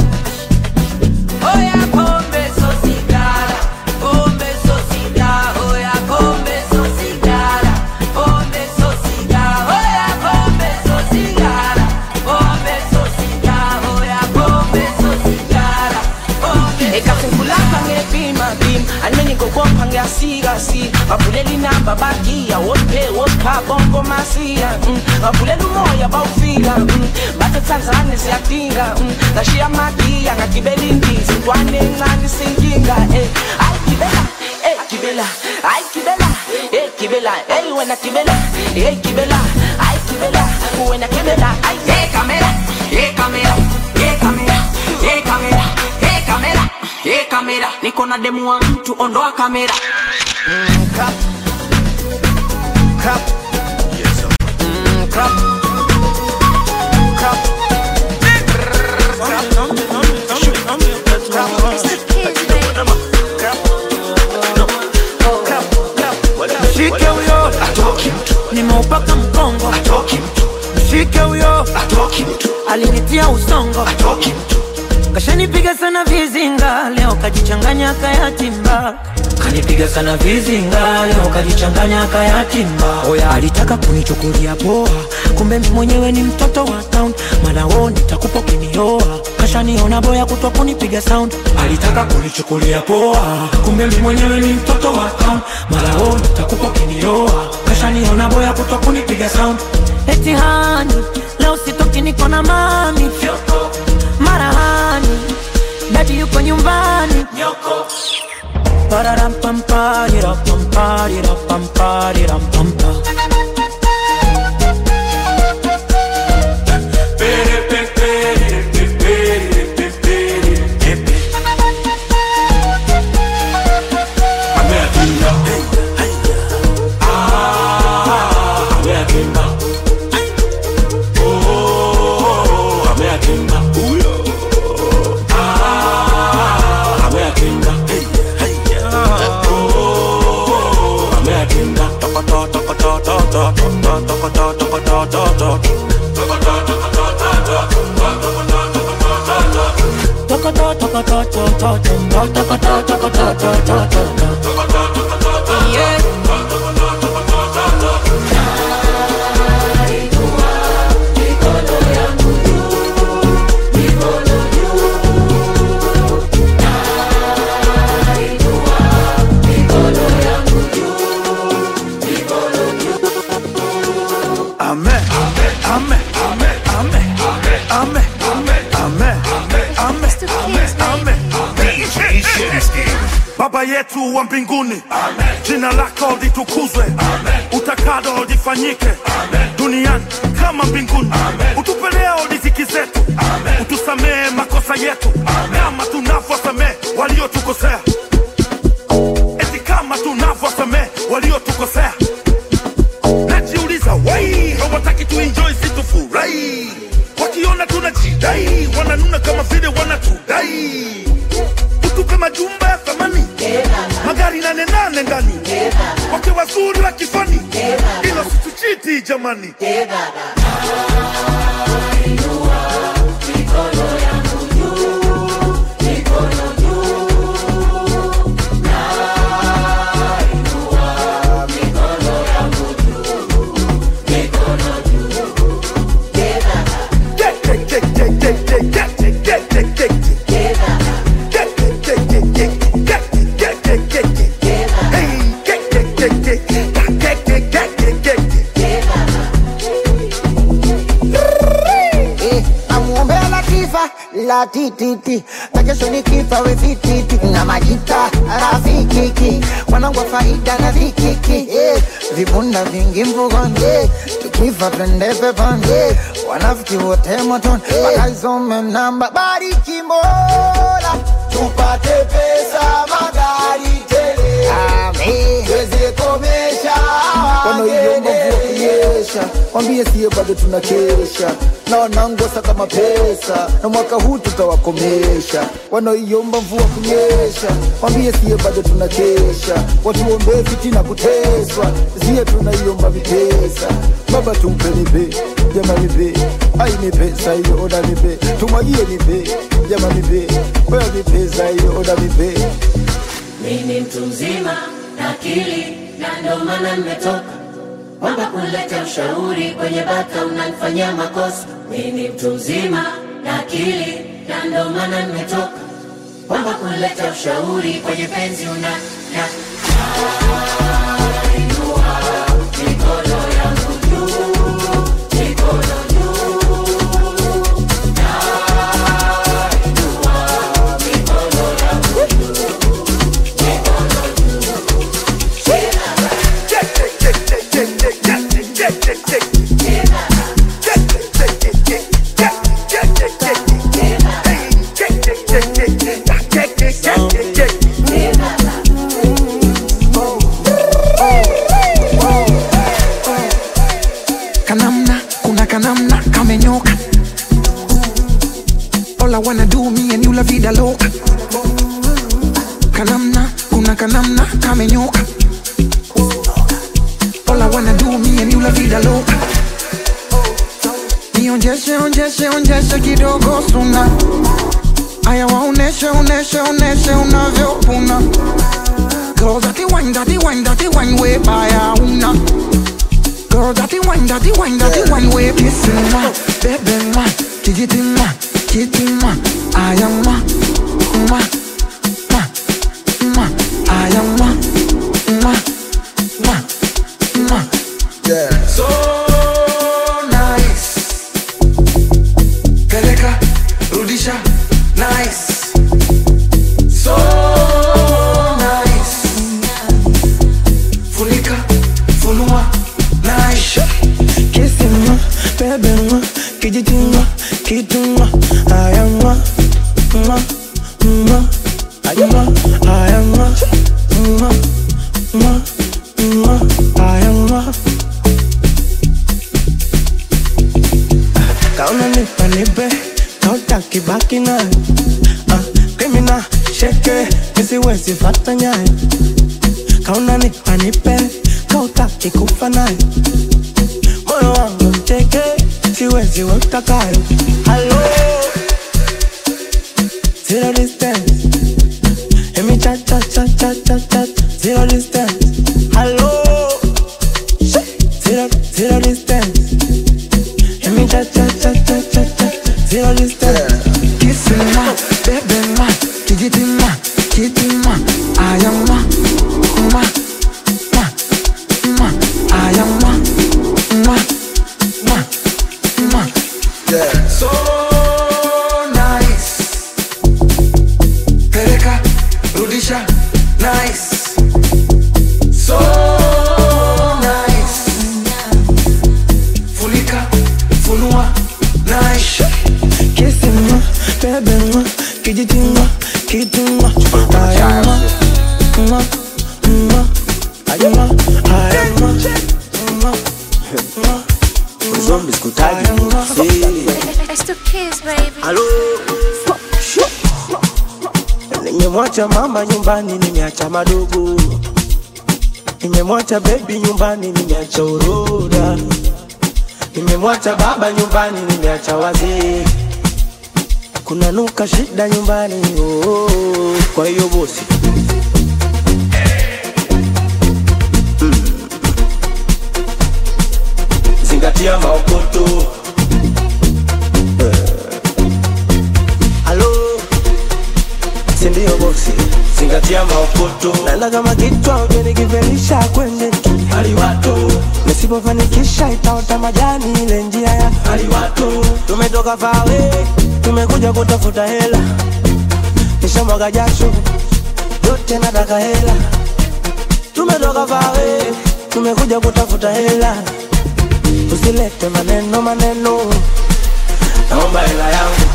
Oya pombe so sigara, pombe so sigara, oya pombe so sigara, pombe so sigara, oya pombe so sigara, pombe so sigara, oya pombe so sigara, pombe ekafungulaka ngepima pim anenikokompa ngeasikasi bavulela inamba bagiya wosiphe wosipha bonko masiya mm. bavulela umoya bawufika mm. bathi tanzane siyadinga mm. ngashiya magiya ngagibela indizi ntwane encane sinkinga eh. ayi gibela eh, gibela ayi gibela eh, gibela ey wena gibela eh, gibela ayi gibela wena gibela ayi hey, kamera hey, kamera hey, kamera hey, kamera hey, kamera hey, kamera niko na demu wa mtu ondoa kamera Mm, crap. Crap. Mm, crap. Crap. Mshike huyo nimeupaka mkongo mshike huyo alinitia usongo kashanipiga sana vizinga leo kajichanganya kayatimba kanipiga sana vizinga leo kajichanganya kayatimba oya alitaka kunichukulia poa kumbe mi mwenyewe ni mtoto wa town malao nitakupa ukinioa kashaniona boya kutwa kunipiga sound alitaka kunichukulia poa kumbe mi mwenyewe ni mtoto wa town malao nitakupa ukinioa kashaniona boya kutwa kunipiga sound eti hani leo sitoki niko na mami marahani dadi yuko nyumbani Pararampamparirapamparirampamparirampa. Amen. Amen. Amen. Amen. Amen. Amen. Amen. Baba yetu wa mbinguni, jina lako litukuzwe, utakalo lifanyike duniani kama mbinguni. Utupe leo riziki zetu, utusamehe makosa yetu kama tunavyosamehe waliotukosea, eti kama tunavyosamehe waliotukosea najiuliza wai hawataki tuenjoy situfurahi wakiona tunajidai wananuna kama vile wanatudai utupe majumba ya thamani magari nane nane ndani wake wazuri wa kifani ilo situchiti jamani Eh, namuombea Latifa la tititi na kesho nikifa we vititi na majita rafikiki wanangu wa faida na vikiki eh, vibunda vingi mvugoni eh, tukifa twende peponi eh, wanafiki wote motoni wakaisome namba bariki Mola tupate pesa magari tele amen tuweze komesha wanaoiomba mvua kunyesha wambie siye bado tunakesha na wanangosa kama pesa na mwaka huu tutawakomesha wanaoiomba mvua kunyesha wambie siye bado tunakesha watuombee fitina kuteswa siye tunaiomba vipesa baba tumpe nipe jama nipe ai ni pesa hiyo oda nipe tumwagie nipe jama nipe oya ni pesa hiyo oda nipe mimi mtu mzima na akili na ndo maana nimetoka kwamba kuleta ushauri kwenye bata unanifanyia makosa mimi mtu mzima na akili na ndo maana nimetoka kwamba kuleta ushauri kwenye penzi una na mikono yangu juu mikono kanamna kuna kanamna kamenyoka all I wanna do me and you la vida loca kanamna kuna kanamna kamenyoka all I wanna do me and you la vida loca nionjeshe onjeshe onjeshe kidogo suna aya waoneshe oneshe oneshe unavyopuna Girl, that the wine, that the wine, that the wine way by una Girl, that the wine, that the wine, that the wine way kissing ma, baby ma, kijiti ma, kiti ma, I am ma, ma, ma, ma, I am ma, ma, ma, ma. Yeah. So nice. Peleka, rudisha, nice. So nice. Funika, funua, nice. Kissing ma, baby ma, kijiti ma, kitu ma, aya ma, ma, ma, aya ma, aya ma, ma, ma, ma, aya ma. Kauna nipa nipe, kautaki baki naye. Ah, criminal, sheke, nisiwezi fata nyaye. Kauna nipa nipe, kautaki kufa naye. Moyo wangu mteke, siwezi utakayo. Halo, zero distance. Let me chat, chat, chat, chat, chat, chat, zero distance. Hello, zero, zero distance. Let me chat, chat, chat, chat, chat, chat, zero distance. Kissing ma, baby ma, kijiti ma, kiti ma, ayam ma, ma, ma, ma, ayam ma, ma, ma, ma. Yeah. So nice. Peleka, rudisha, nice. So nice. Funika, funua, nice. Kissing ma, baby ma, kijiti ma, kiti ma, ayam ma, ma, ma, ayam ma, ayam ma, ma, ma. Zombi sikutaji. It's the kids, baby. Halo. Nimemwacha mama nyumbani, nimeacha madogo. Nimemwacha baby nyumbani, nimeacha uroda. Nimemwacha baba nyumbani, nimeacha wazee. Kuna nuka shida nyumbani, oh, oh, oh. Kwa hiyo bosi Mm. Zingatia maokoto Halo, sindio bosi? Zingatia maokoto. Naenda kama kichwa uje nikivelisha kwende haliwato, nisipofanikisha itaota majani ile njia ya haliwato. Tumetoka fawe, tumekuja kutafuta hela, nishamwaga jasho yote, nataka hela. Tumetoka fawe, tumekuja kutafuta hela, usilete maneno maneno, naomba hela yangu.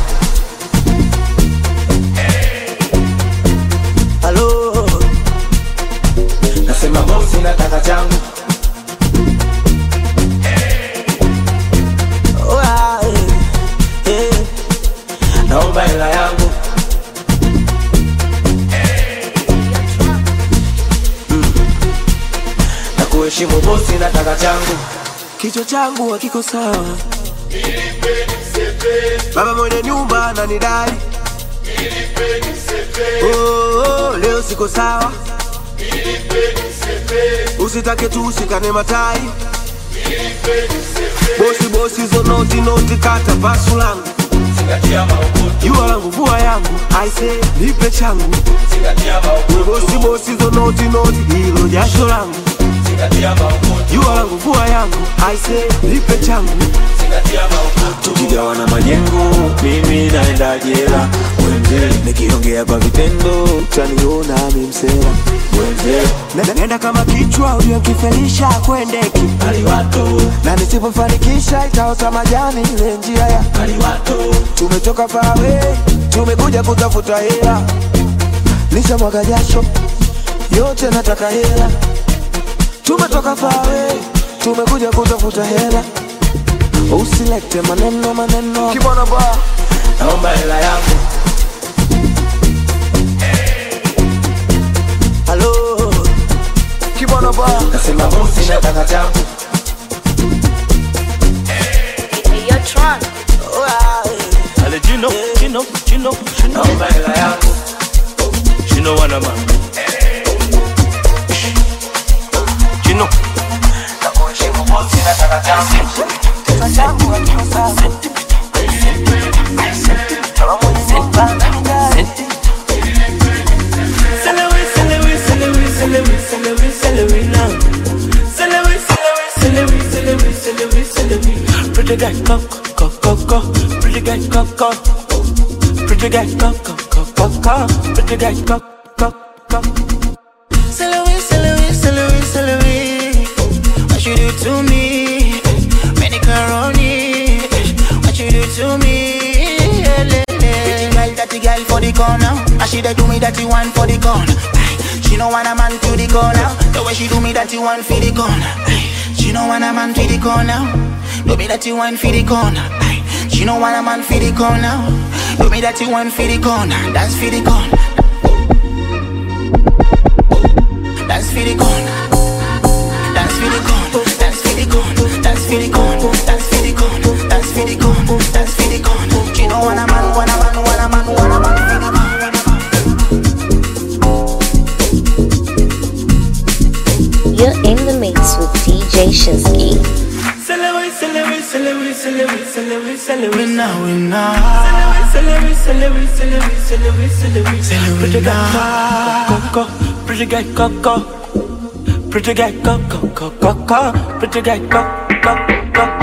Halo, nasema bosi, nataka changu. Oh, ah, eh, eh, naomba hela yangu. Mm. Na kuheshimu bosi, nataka changu. Kichwa changu hakiko sawa, baba mwenye nyumba ananidai Oh, oh, leo siko sawa, usitake tu usikane matai. Bosi bosi zo noti noti, kata pasu langu, jua langu vua yangu, aise nipe changu. We bosi bosi zo noti noti, hilo jasho langu, jua langu vua yangu, aise nipe changu. tukigawana majengo mimi naenda jela wenze nikiongea kwa vitendo utaniona mimsela wenze Na- Nenda kama kichwa uliokifelisha kwendeki na nisipofanikisha itaota majani ile njia ya tumetoka fawe tumekuja kutafuta hela nisha mwaga jasho yote nataka hela tumetoka fawe tumekuja kutafuta hela usilete maneno maneno kibona ba naomba hela yangu halo kibona ba nasema bosi nataka changu You're drunk. Ale Gino, Gino, Gino, Gino. naomba hela yangu Gino wana man. Gino. nakuheshimu bosi nataka changu kichwa changu hakiko sawa Kama mwenye nyumba ananidai. Celery, celery, celery, celery, celery, celery now. Celery, celery, celery, celery, celery, celery. Pretty guy, go, go, go, go. Pretty guy, go, go. Pretty guy, go, go, go, go, go. Pretty guy, go, go, go. Celery, celery, celery, celery. What you do to me? Macaroni. What you do to me? Pretty girl, dirty girl for the corner. And she dey do me dirty one for the corner. Aye. She no want a man to the corner. The way she do me dirty one for the corner. Aye. She no want a man for the corner. Do me dirty one for the corner. Aye. She no want a man for the corner. Do me dirty one for the corner. Dance for the corner. Dance for the corner. Dance for the corner. Dance for the corner. Dance for the corner. Dance for the corner. Dance for the corner. Dance for the corner. She no want a man, want a man, want a man, want a man for the corner. Celebrate, celebrate, celebrate, celebrate, celebrate, celebrate. Winner, winner. Celebrate, celebrate, celebrate, celebrate, celebrate, celebrate. Pretty guy, Coco, pretty guy, Coco. Pretty guy, Coco, Coco, Coco. Pretty guy, Coco, Coco.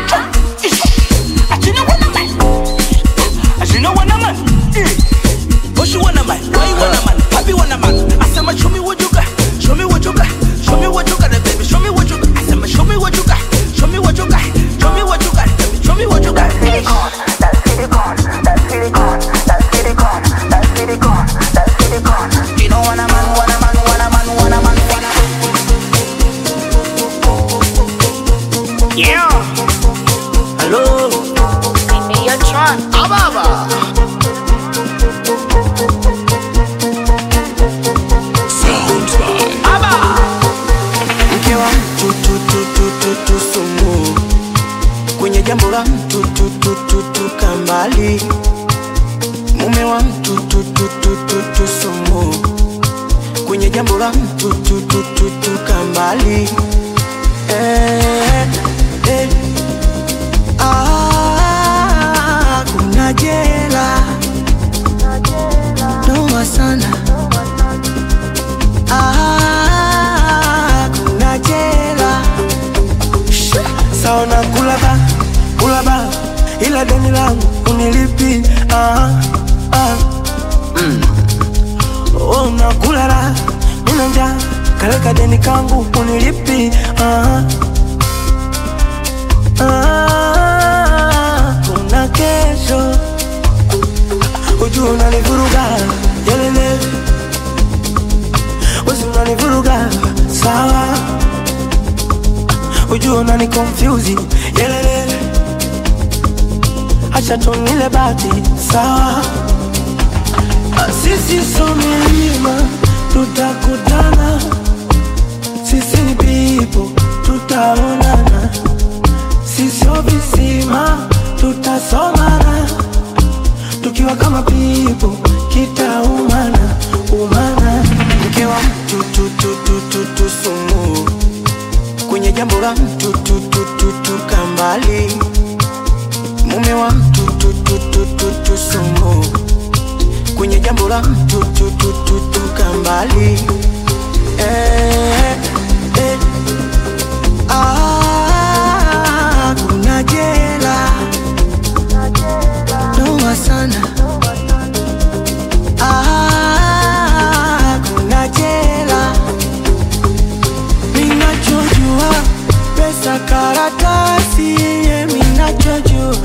As you know what I'm at. What you want, man? Why you want, man? Happy want, man? I said, man, show me what you got. Show me what you got. Show me what you got, baby. Show me what you got. I said, man, show me what you got. Show me what you got. Show me what you got, baby. Show me what you got. You know what a man, what a man, what a man, what a man, what a man. Yeah. Hello. You're drunk. Ababa. mke wa mtu tu, tu, tu, tu, tu, sumu kwenye jambo la mtu tu, tu, tu, tu, kambali mume wa mtu tu, tu, tu, tu, tu, sumu kwenye jambo la mtu tu, tu, tu, tu, kambali eh, eh. Ah, kuna jela noma sana Ah, kuna jela saona kulaba kulaba ila deni langu unilipi ah, ah. Mm. Oh, unakulala nina njaa kaleka deni kangu unilipi ah, ah. kuna kesho ujua unanivuruga yelele wezi unanivuruga sawa ujua unani confuse yelele acha tunile bati sawa Ah, sisi so milima tutakutana sisi ni pipo tutaonana sisio visima tutasomana tukiwa kama pipo kitaumana umana mke wa mtu tu, tu, tu, tu, tu, sumu kwenye jambo la mtu tu, tu, tu, tu, kambali mume wa mtu tu, tu, tu, tu, tu, sumu kwenye jambo la mtu tu, tu, tu, tu, kambali eh, eh. Ah, kuna jela noma sana Ah, kuna jela minachojua pesa karatasi ye minachojua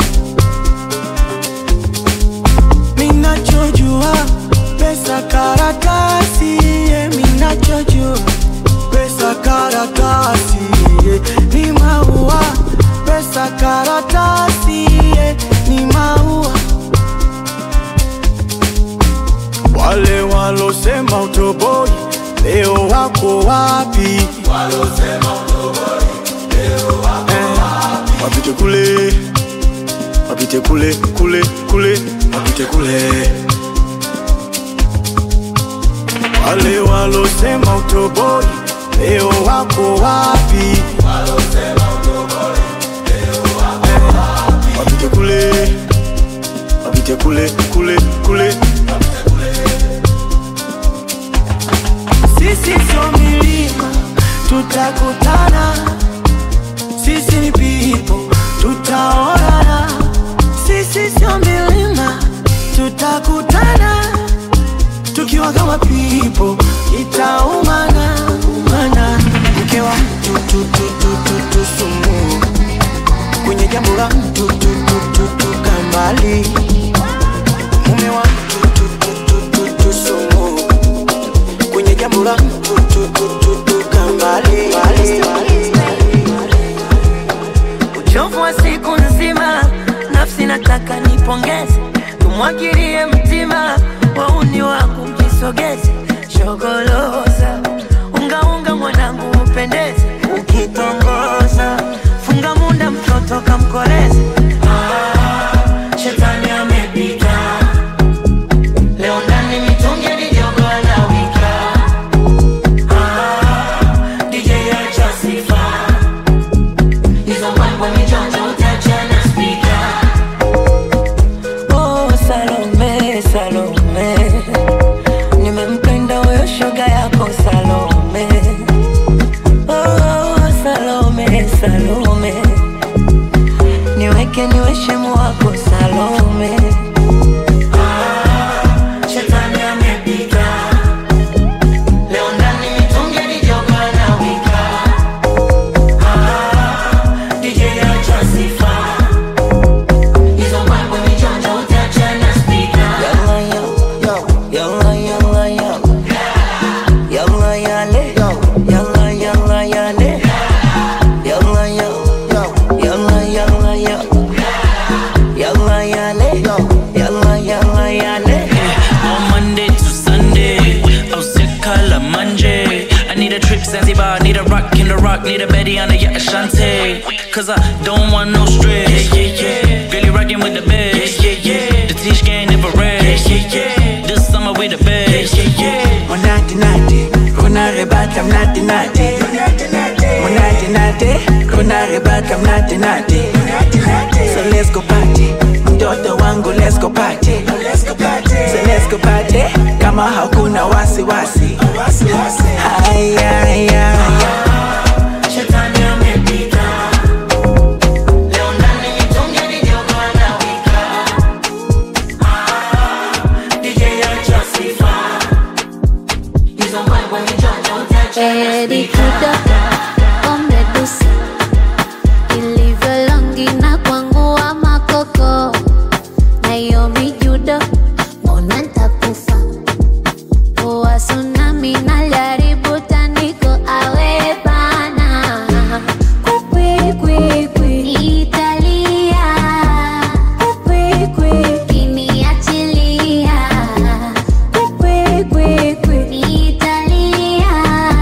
minachojua pesa karatasi ye minachojua pesa karatasi ye ni maua pesa karatasi ye ni maua wale walosema utoboi leo wako wapi Eh, wapite kule wapite kule kule kule wapite kule wale walosema utoboi leo wako wapi Eh, wapite kule wapite kule kule kule sisi sio milima tutakutana sisi ni pipo tutaonana sisi sio milima tutakutana tukiwa kama pipo itaumana umana mke wa mtu tu, tu, tu, tu, tu, sumu kwenye jambo la mtu tu, tu, tu, tu, kambali mume wa mtu tu, tu, tu, tu, tu, sumu kwenye jambo la mtu tu, tu, tu, tu, kambali uchovu wa siku nzima, nafsi nataka nipongeze, tumwagilie mtima, wauni wangu mjisogeze, shogoloza ungaunga mwanangu upendeze, ukitongoza funga munda mtoto kamkoleze. Ah, shetani amepita leo ndani mitungi mijogo anawika. Ah, DJ acha sifa hizo mbwembwe Salome, niweke niwe shemu wako Salome. Shetani amepita leo ndani mitungi ni jogo na wika Ah, DJ acha sifa hizo mambo michonjo utacha na speaker Yalla yalla yalla yalla yale yalla yalla yale yalla yalla yalla yalla yalla yale yalla yalla yale On Monday to Sunday, oh sick color Monday. I need a trip Zanzibar, need a rock in the rock, need a Betty on the yacht Ashante. Cause I don't want no stress. Yeah, yeah, yeah. Really rocking with the best. Yeah, yeah, yeah. The Tish gang never rest. Yeah, yeah, yeah. This summer we the best. Yeah, yeah, yeah. Monate nate, kuna rebata mnate nate. Monate nate, kuna rebata mnate nate. So let's go party, mtoto wangu let's go party. So let's go party, kama hakuna wasiwasi. Haya, haya, Shetani amepita leo ndani mitungi ni jogo na wika Ah, DJ acha sifa hizo mambo michonjo utacha na Edi speaker kudo umedusa ilivyo longi na kwangu wa makoko na hiyo mijudo mbona ntakufa poa tsunami na jaribu tandiko awe bana Kwikwikwi, Italia Kwikwikwi, kiniachilia Kwikwikwi, Italia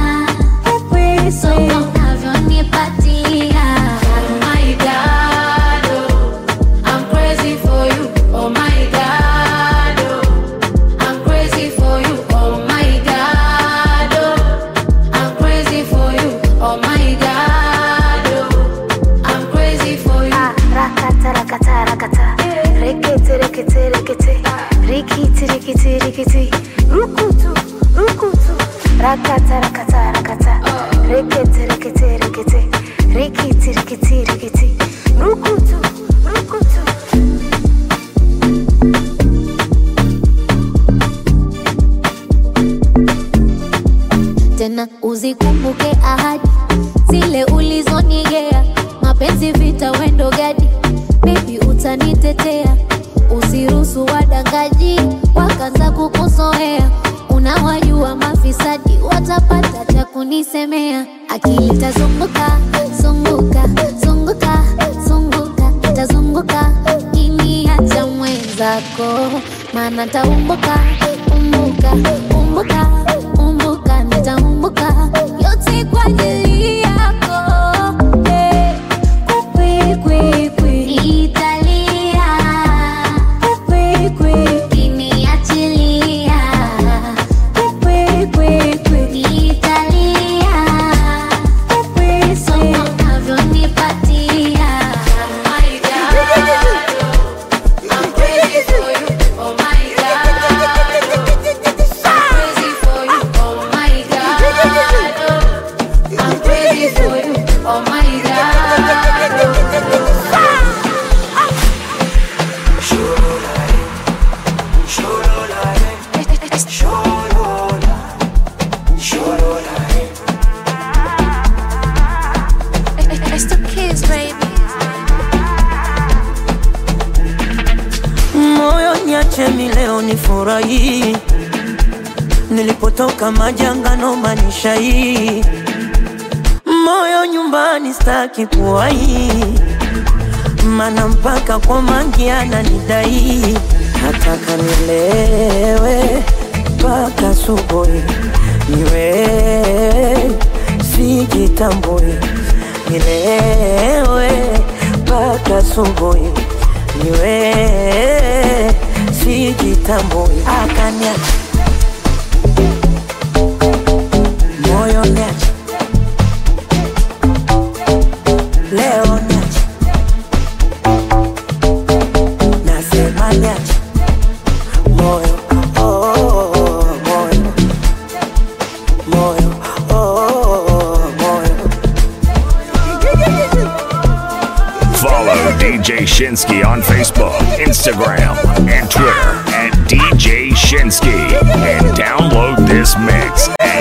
so unavyonipatia Oh my God, oh, I'm crazy for you. Oh my God, oh, I'm crazy for you. Oh my God, oh, I'm crazy for you. Oh my God, oh, I'm crazy for you. Rakata, rakata, rakata. Rekete, rekete, rekete. Rikiti, rikiti, rikiti. Rukutu, rukutu. Rakata, rakata, rakata. Rekete, rekete, rekete. Rikiti, rikiti, rikiti. Rukutu, rukutu. tena uzikumbuke ahadi zile ulizonigea mapenzi vita wendo gadi bebi utanitetea usiruhusu wadangaji wakaanza kukuzoea unawajua mafisadi watapata cha kunisemea akili tazunguka zunguka zunguka zunguka tazunguka kiniacha mwenzako maana taumbuka umbuka umbuka umbuka nitaumbuka yote kwa ajili yako eh. Kwikwikwi, Italia Kwikwikwi, kiniachilia Kwikwikwi, Italia so unavyonipatia Oh my God, I'm crazy for you. Oh my God, I'm crazy for you. Oh my God, I'm crazy for you. Oh my God. It's the kids, baby. moyo niache mileo nifurahi nilipotoka majanga manisha hii moyo nyumbani staki kuwai mana mpaka kwa mangi ananidai nataka nilewe mpaka subuhi niwe sijitambui nilewe mpaka subuhi niwe sijitambui akanya moyo niache leo niache nasema niache moyo oh, oh, oh, moyo moyo oh, oh, oh, moyo Follow DJ Shinsky on Facebook, Instagram, and Twitter at DJ Shinsky. And download this mix at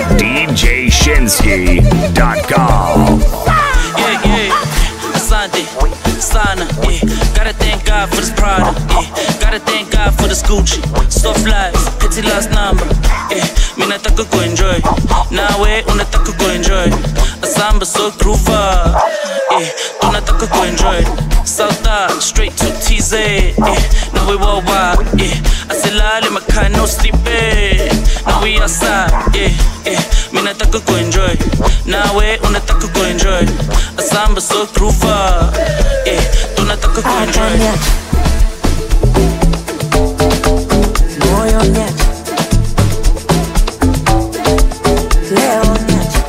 DJShinsky.com. Yeah, yeah. Asante, sana, yeah. Gotta thank God for this product, yeah. Gotta thank God for this Gucci. Soft lives, petty last number, yeah. Mi nataka kuenjoy, nawe unataka kuenjoy. Asamba so groover, yeah. Tunataka kuenjoy. South straight to TZ, yeah. Now we worldwide, yeah. Asilale makhaya no sleeping. Now we outside, yeah, yeah. Mi nataka kuenjoy, nawe unataka kuenjoy. Asamba so groover, yeah. Tunataka kuenjoy. moyo niache leo niache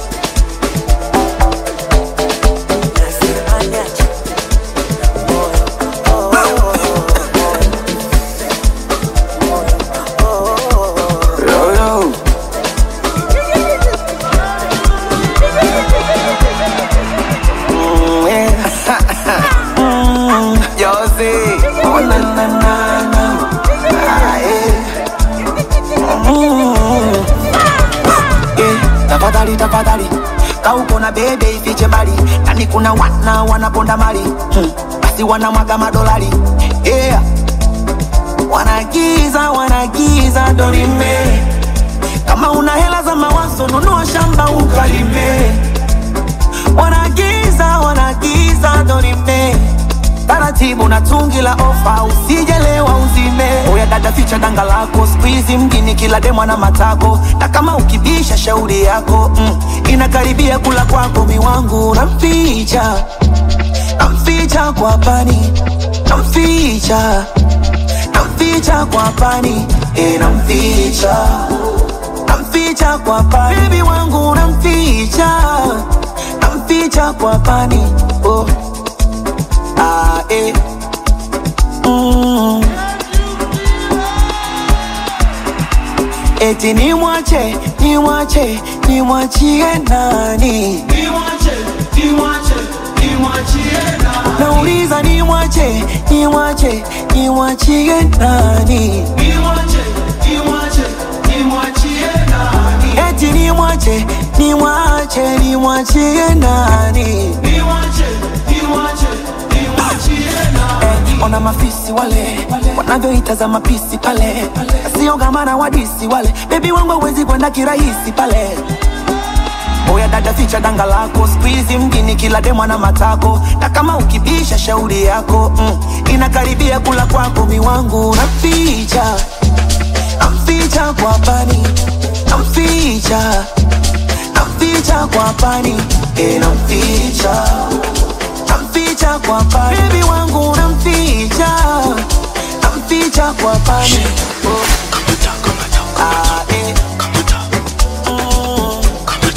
nasema niache Yo, yo. Mm, yeah. Mm, yo, see. Oh, na, na, na, na. Ah, yeah. Mm. Eh, tafadhali tafadhali kauko na bebe ifiche mbali nani kuna wana wanaponda mali hmm. basi wanamwaga madolari yeah. wanagiza wanagiza dorime kama una hela za mawazo nunua shamba ukalime wanagiza wanagiza dorime taratibu na tungi la ofa usijelewa uzime oya dada ficha danga lako skuizi mjini kila demwa na matako na kama ukibisha shauri yako mm, inakaribia kula kwako miwangu namficha namficha kwa pani namficha namficha kwa pani e namficha namficha kwa pani bebi wangu namficha namficha kwa pani oh. ah, eh. mm. eti nimwache nimwache nimwachie nani nauliza nimwache nimwache nimwachie nani eti nimwache nimwache nimwachie nani Eh, ona mafisi wale wanavyoitaza mapisi pale siogamana wadisi wale bebi wangu awezi kwenda kirahisi pale oya dada ficha danga lako skuizi mjini kila demwa na matako na kama ukibisha shauri yako mm, inakaribia kula kwako miwangu namficha namficha kwa pani namficha namficha kwa pani e namficha namficha kwa pani bebi wangu namficha namficha kwa pani oh. ah, eh. Mm.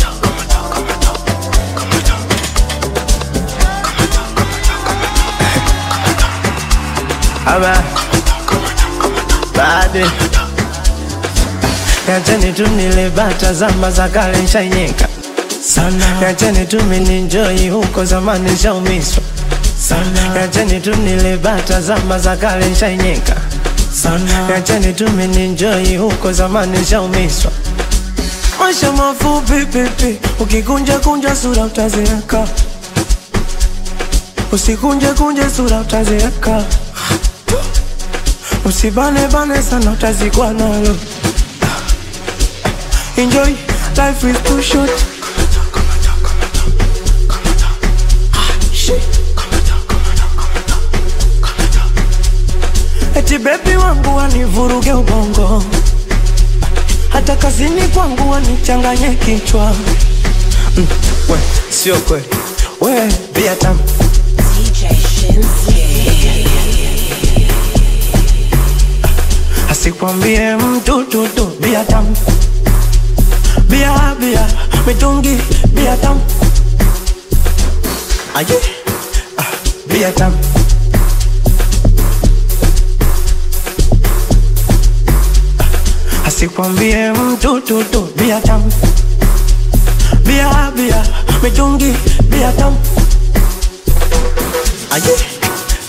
Aba Bade Yacheni tu nile bata zama za kale nshainyeka sana Yacheni tu mininjoi huko zamani nshaumiswa sana Yacheni tu nile bata zama za kale nshainyeka sana Yacheni tu mininjoi huko zamani nshaumiswa Maisha mafupi pipi Ukikunja kunja sura utazeeka Usikunje kunje sura utazeeka Usibane bane sana utazikwa nalo Enjoy, life is too short Eti bebi wangu wanivuruge ubongo Hata kazini kwangu wanichanganye kichwa mm, we, sio kweli we, bia tamu asikwambie mtu tutu bia tamu bia bia mitungi bia tamu aje ah, bia tamu Ah, asikwambie mtu tutu bia tamu bia bia mitungi bia tamu aje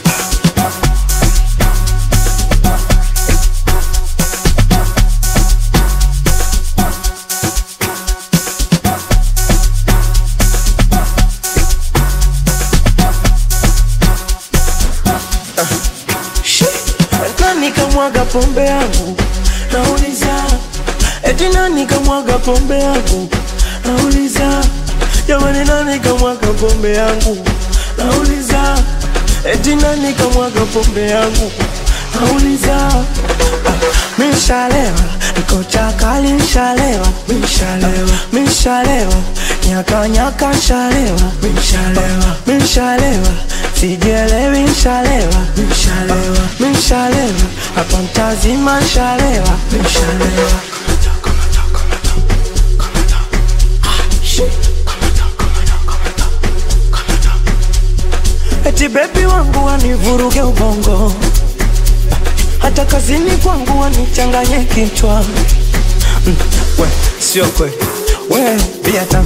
kamwaga pombe yangu nauliza eti nani kamwaga pombe yangu nauliza jamani nani kamwaga pombe yangu nauliza eti nani kamwaga pombe yangu nauliza ah, mishalewa niko chakali nshalewa mishalewa mishalewa nyaka nyaka nshalewa mishalewa mishalewa sijielewi nshalewa mishalewa mishalewa hapa mtazima nshalewa mishalewa eti bebi wangu wanivuruge ubongo hata kazini kwangu wanichanganye kichwa mm, we sio kweli we bia tamu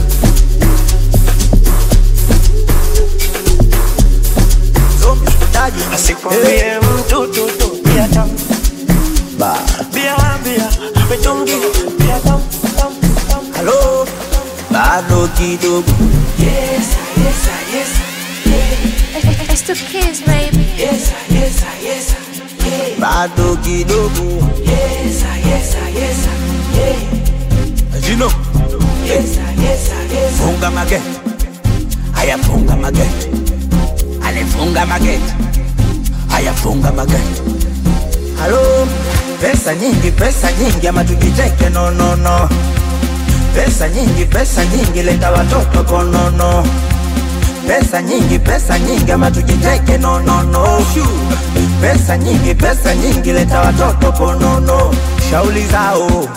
asikwambie mtu tu tu bia tamu bia bia mitungi bia tamu tamu tamu halo bado kidogo Yes, yes, yes, yeah. It's the kids, baby. Yes, yes, yes, yeah. bado kidogo Yes, yes, yes, yeah. jino Yes, yes, yes. funga mageti haya funga mageti alifunga mageti haya funga mageti halo pesa nyingi pesa nyingi ama tujiteke no no no pesa nyingi pesa nyingi leta watoto konono pesa nyingi pesa nyingi ama tujiteke no no no pesa nyingi pesa nyingi leta watoto konono shauli zao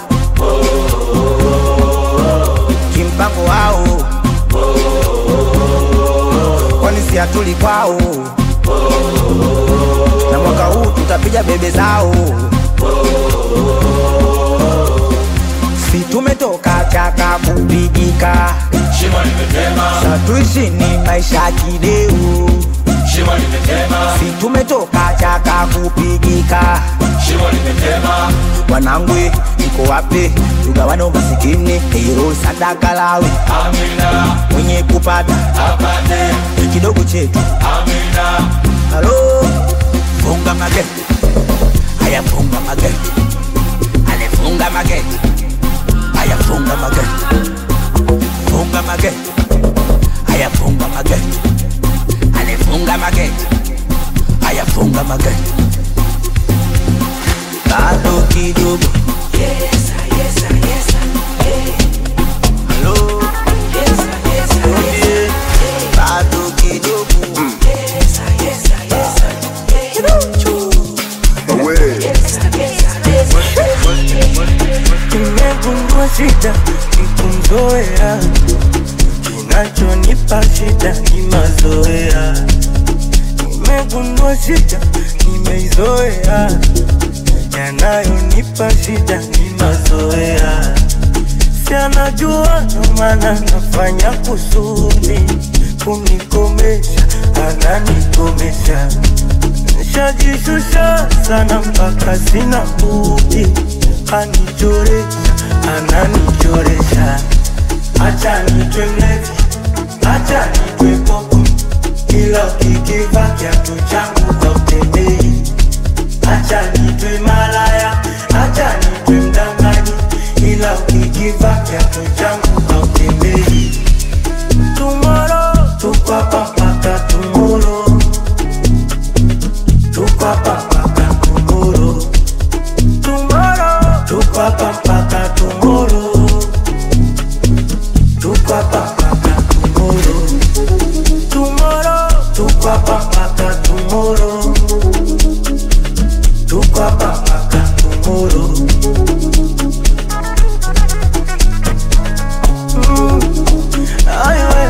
kimpango wao kwani si hatuli kwao na mwaka huu tutapiga bebe zao si tumetoka chaka kupigika Shimo limetema, satuishi ni maisha kideu shimo limetema, si tumetoka chaka kupigika shimo limetema, wanangwe iko wapi tugawane umasikini hilo sadaka lawe amina, mwenye kupata apate, kidogo chetu amina, halo funga mageti haya funga mageti alifunga mageti haya funga mageti funga mageti haya funga mageti alifunga mageti haya funga mageti bado kidogo Yes, yes, yes, yeah. halo Yes, yes, yes, bado kidogo yes, yes, yes, Nimegundua shida ni kumzoea, kinachonipa shida ni mazoea. Nimegundua shida nimeizoea, yanayonipa shida ni mazoea. Si anajua ndo maana nafanya kusudi kunikomesha, ananikomesha Nishajishusha sana mpaka sina budi, anichoresha, ananichoresha. Acha nitwe mlevi, acha nitwe popo, kila ukikiva kiatu changu hautembei. Acha nitwe malaya, acha nitwe mdanganyi, ila ukikiva kiatu changu hautembei. Tomorrow, tuko hapa mpaka tomorrow tuko hapa mpaka tomorrow. Tomorrow, tuko hapa mpaka tomorrow. Tuko hapa mpaka tomorrow. Tomorrow, tuko hapa mpaka tomorrow. Tuko hapa mpaka tomorrow. Mm. Ay, we.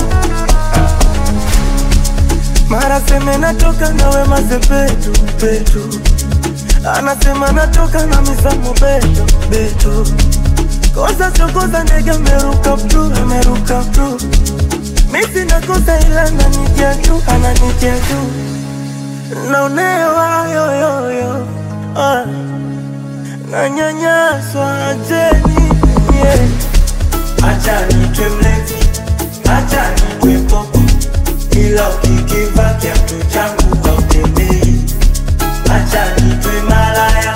Mara seme natoka nawe mazepetu petu, anasema natoka na misamo beto beto. Kosa sio kosa, ndege ameruka pru, ameruka pru. Misi nakosa ila ananitia tu, ananitia tu. Naonewa yoyoyo, ah. nanyanyaswa, acheni yeah. Acha nitwe mlevi, acha nitwe popo ila ukikiva kiatu changu hautembei. Acha nitwe malaya,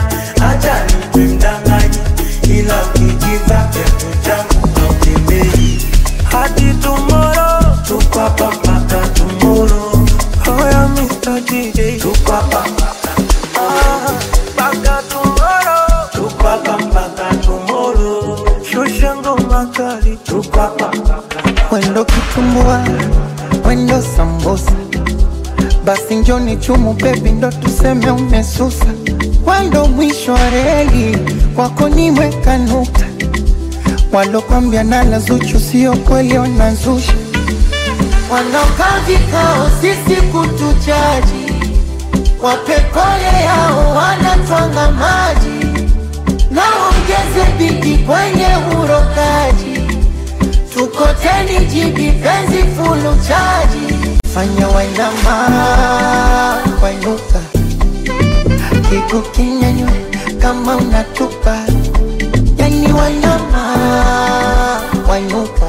wendo kitumbua wendo sambusa basi njoni chumu bebi ndo tuseme umesusa wendo mwisho wa reli kwako nimeweka nukta walokwambia nala zuchu sio kweli wanazusha wanaokaa vikao sisi kutuchaji wapekole yao wanatwanga maji naongeze bidi kwenye urokaji tukoteni jibi penzi fulu chaji fanya wainama wainuka kigu kinyanywe kama unatupa yani wainama wainuka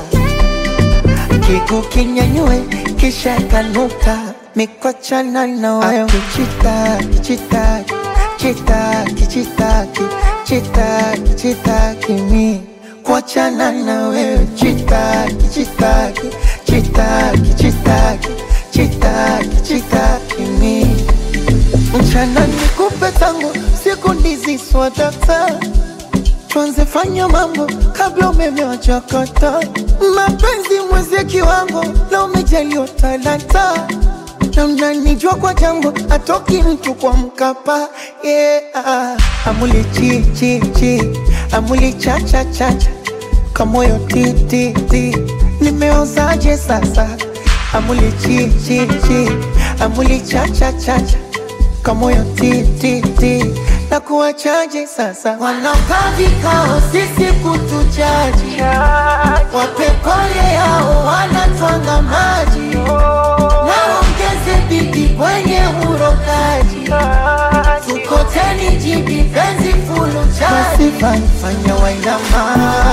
kigu kinyanywe kisha kanuka mikwachana na wayo kichitaki chitaki chitaki chitaki chitaki chitaki mi kuachana na wewe chitaki chitaki chitaki chitaki chitaki chitaki mi mchana nikupe tangu siku ndizi swadata tuanze fanya mambo kabla umeme wachakata mapenzi mwezie kiwango na umejaliwa talanta na mnanijua kwa jambo atoki mtu kwa mkapa yeah. amuli chi chi chi amuli cha cha cha cha kamoyo ti ti ti nimeozaje sasa amuli chi chi chi amuli cha cha cha cha kamoyo ti ti ti na kuwachaje sasa wanaokaa vikao sisi kutuchaji wapekole yao wanatwanga maji naongeze bidi kwenye urokaji tukoteni jibi penzi fulu chaji fanya wainama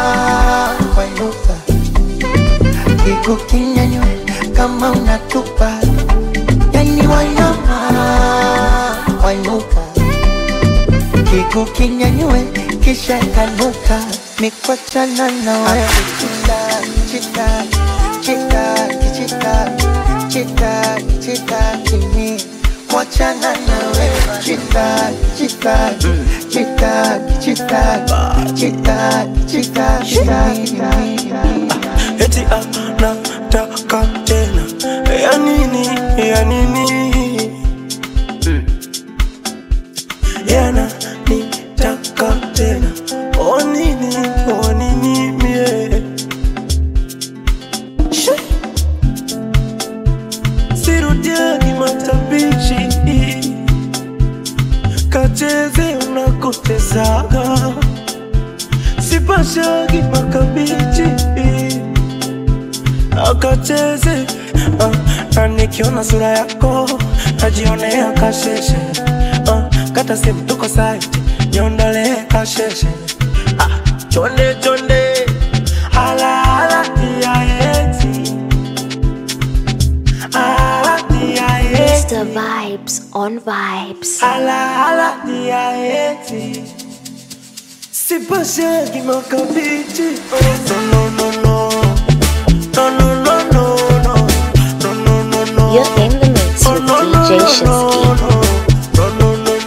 wainuka kigu kinyanywe kama unatupa yani wainama wainuka kigu kinyanywe kisha kanuka mikwachana na waya chitaki chitaki chitaki chitaki chitaki chitaki mi kuachana na wewe chitaki chitaki chitaki chitaki chitaki chitaki chitaki eti anataka tena ya nini ya nini yana nitaka tena o nini o nini mie She. sirudiani matabichi kacheze unakotezaga sipashagi makabichi akacheze uh, na nikiona sura yako najionea kasheshe uh, kata simu tuko site niondolee kasheshe ah, chonde chonde ala ala tiaeti ala tiaeti Mr. Vibes on Vibes. ala ala tiaeti sipashagi makabichi oh, no no no no no no no no no no no no You're in the mix with DJ Shinsky.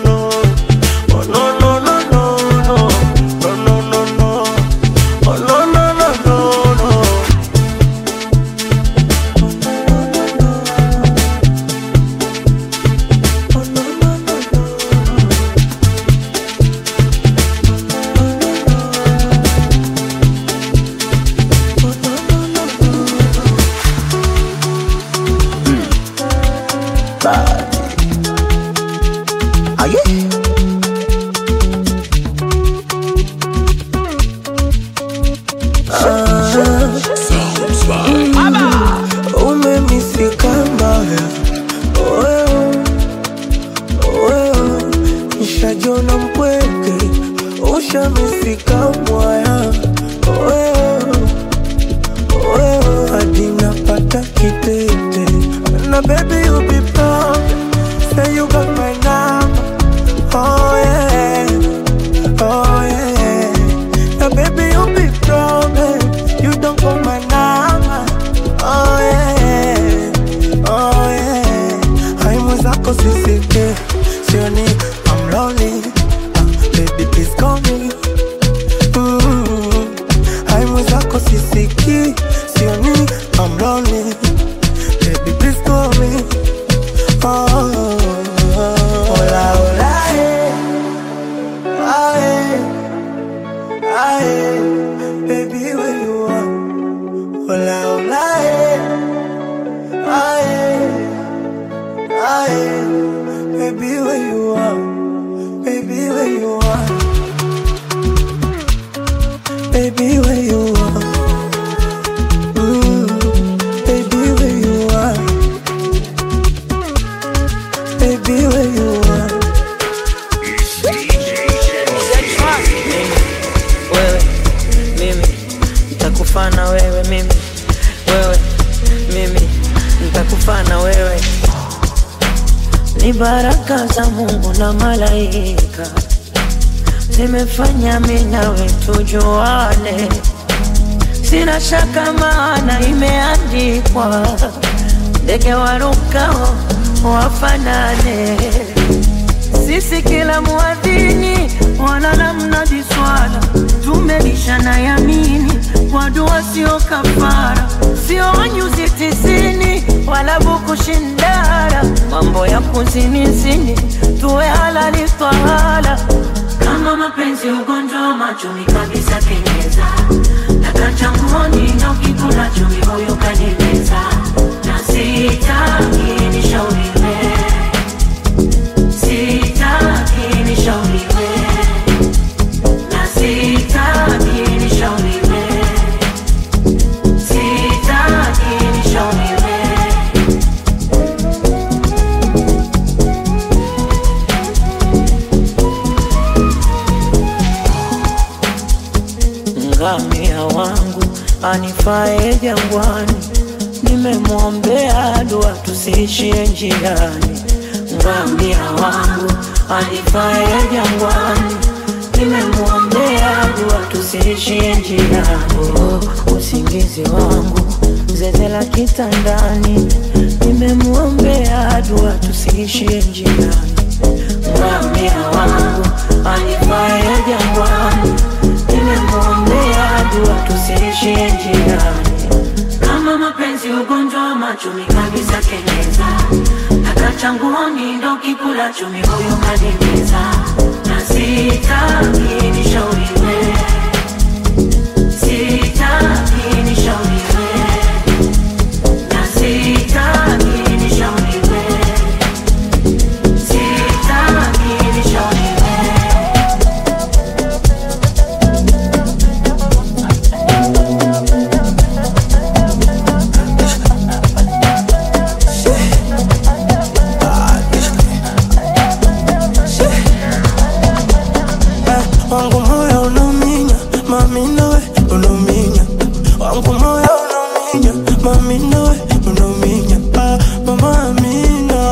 umemisika mbaya Wewe, wewe, nishajona mpweke ushamisika mwaya Wewe, wewe, hadi napata kitete na baby you be proud say you got my number oh yeah oh yeah now baby you be proud eh, you don't call my number oh yeah oh yeah hai mwenzako sisike sioni I'm lonely ah, baby please call me mm hai mwenzako sisiki sioni I'm lonely Aye, baby, where you are, baby, where you are, baby, where you are, mm, baby, where you are, baby, where you are. wewe mimi nitakufa na wewe mimi wewe mimi nitakufa na wewe ni baraka za mungu na malaika zimefanya mi nawe tujuane sina shaka maana imeandikwa ndege warukao wafanane sisi kila muadhini wala mnadi swala tumelishana yamini kwa dua sio kafara sio nyuzi tisini wala bukushindara mambo ya kuzinizini tuwe halali twahala kama mapenzi ugonjwa wa machumi kabisa kenyeza takachangoni na ukikula chumi huyu kanimeza na sitaki nishauriwe sitaki nishauriwe na sitaki nishauriwe sitaki nishauriwe ngamia wangu anifae jangwani nimemwombea dua tusiishie njiani ngamia wangu anifae jangwani nimemwombea dua tusiishie njiani oh, usingizi wangu zeze la kitandani nimemwombea dua tusiishie njiani ngamia wangu anifae jangwani nimemwombea dua tusiishie njiani kama mapenzi ugonjwa wa machumi kabisa kenyeza takachanguoni ndo kikula chumi huyu kanimeza na sitaki nishauriwe sitaki nishauriwe na sitaki nishauriwe sitaki nishauriwe wangu moyo unauminya mami nawe unauminya wangu moyo unauminya mami nawe unauminya ah, mama amina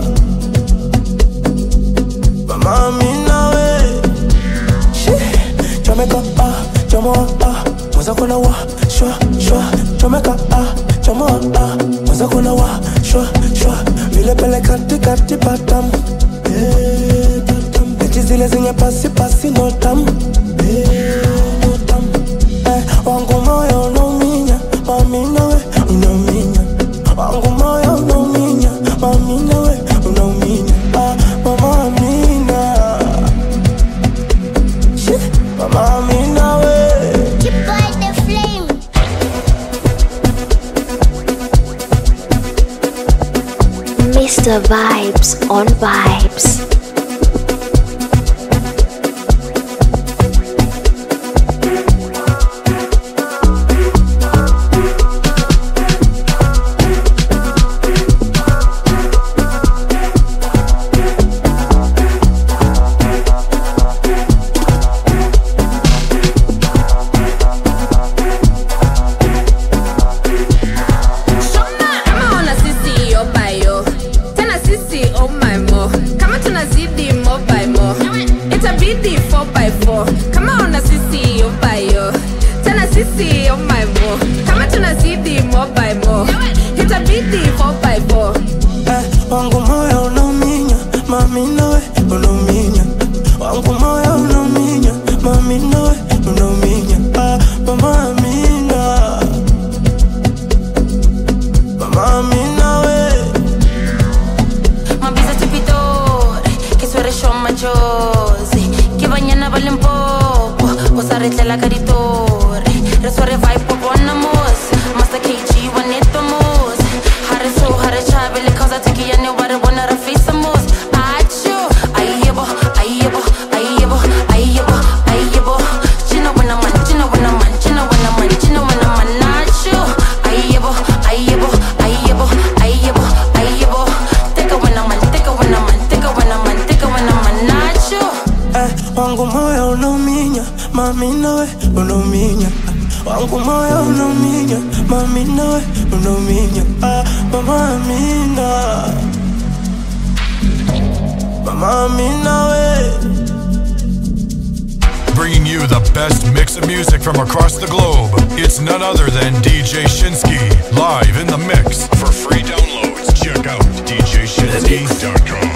mama amina we Shi, chomeka ah chomoa ah mwaza kuna wa shwa shwa chomeka ah chomoa ah mwaza kuna wa shwa shwa vile pele kati kati patam eh, patam eti zile zenye pasi pasi no tam eh, no tam eh, wangu moyo unauminya mami nawe unauminya wangu moyo unauminya mami nawe unauminya ah, mama amina Shi, mama amina we Mr. Vibes on Vibes. kama ona sisi yo bayo tena sisi oh my mo kama tunazidi mo by mo itabidi 4 by 4 kama ona sisi yo bayo tena sisi oh my mo kama tunazidi mo by mo itabidi 4 by 4 eh, wangu moyo unauminya mami nawe unauminya wangu moyo unauminya mami nawe unauminya ah, mama amina mama amina we Mabisa tupidore, che suoresciò maggiosi Che bagnana vale un poco, o saretlela caritore Resuore vai po buona mos, masta che ci vanetto mos Hare so, hare chabe, le cosa te che ya ne ware wanna rafisa mos acho ayebo ayebo ayebo ayebo ayebo chino wana man chino wana man chino wana man chino wana man nacho ayebo ayebo ayebo ayebo ayebo teka wana man teka wana man teka wana man teka wana man nacho Eh, wangu moyo unauminya mami nawe unauminya wangu moyo unauminya mami nawe unauminya ah, mama amina mama amina we Bringing you the best mix of music from across the globe. It's none other than DJ Shinsky, live in the mix. For free downloads, check out djshinsky.com.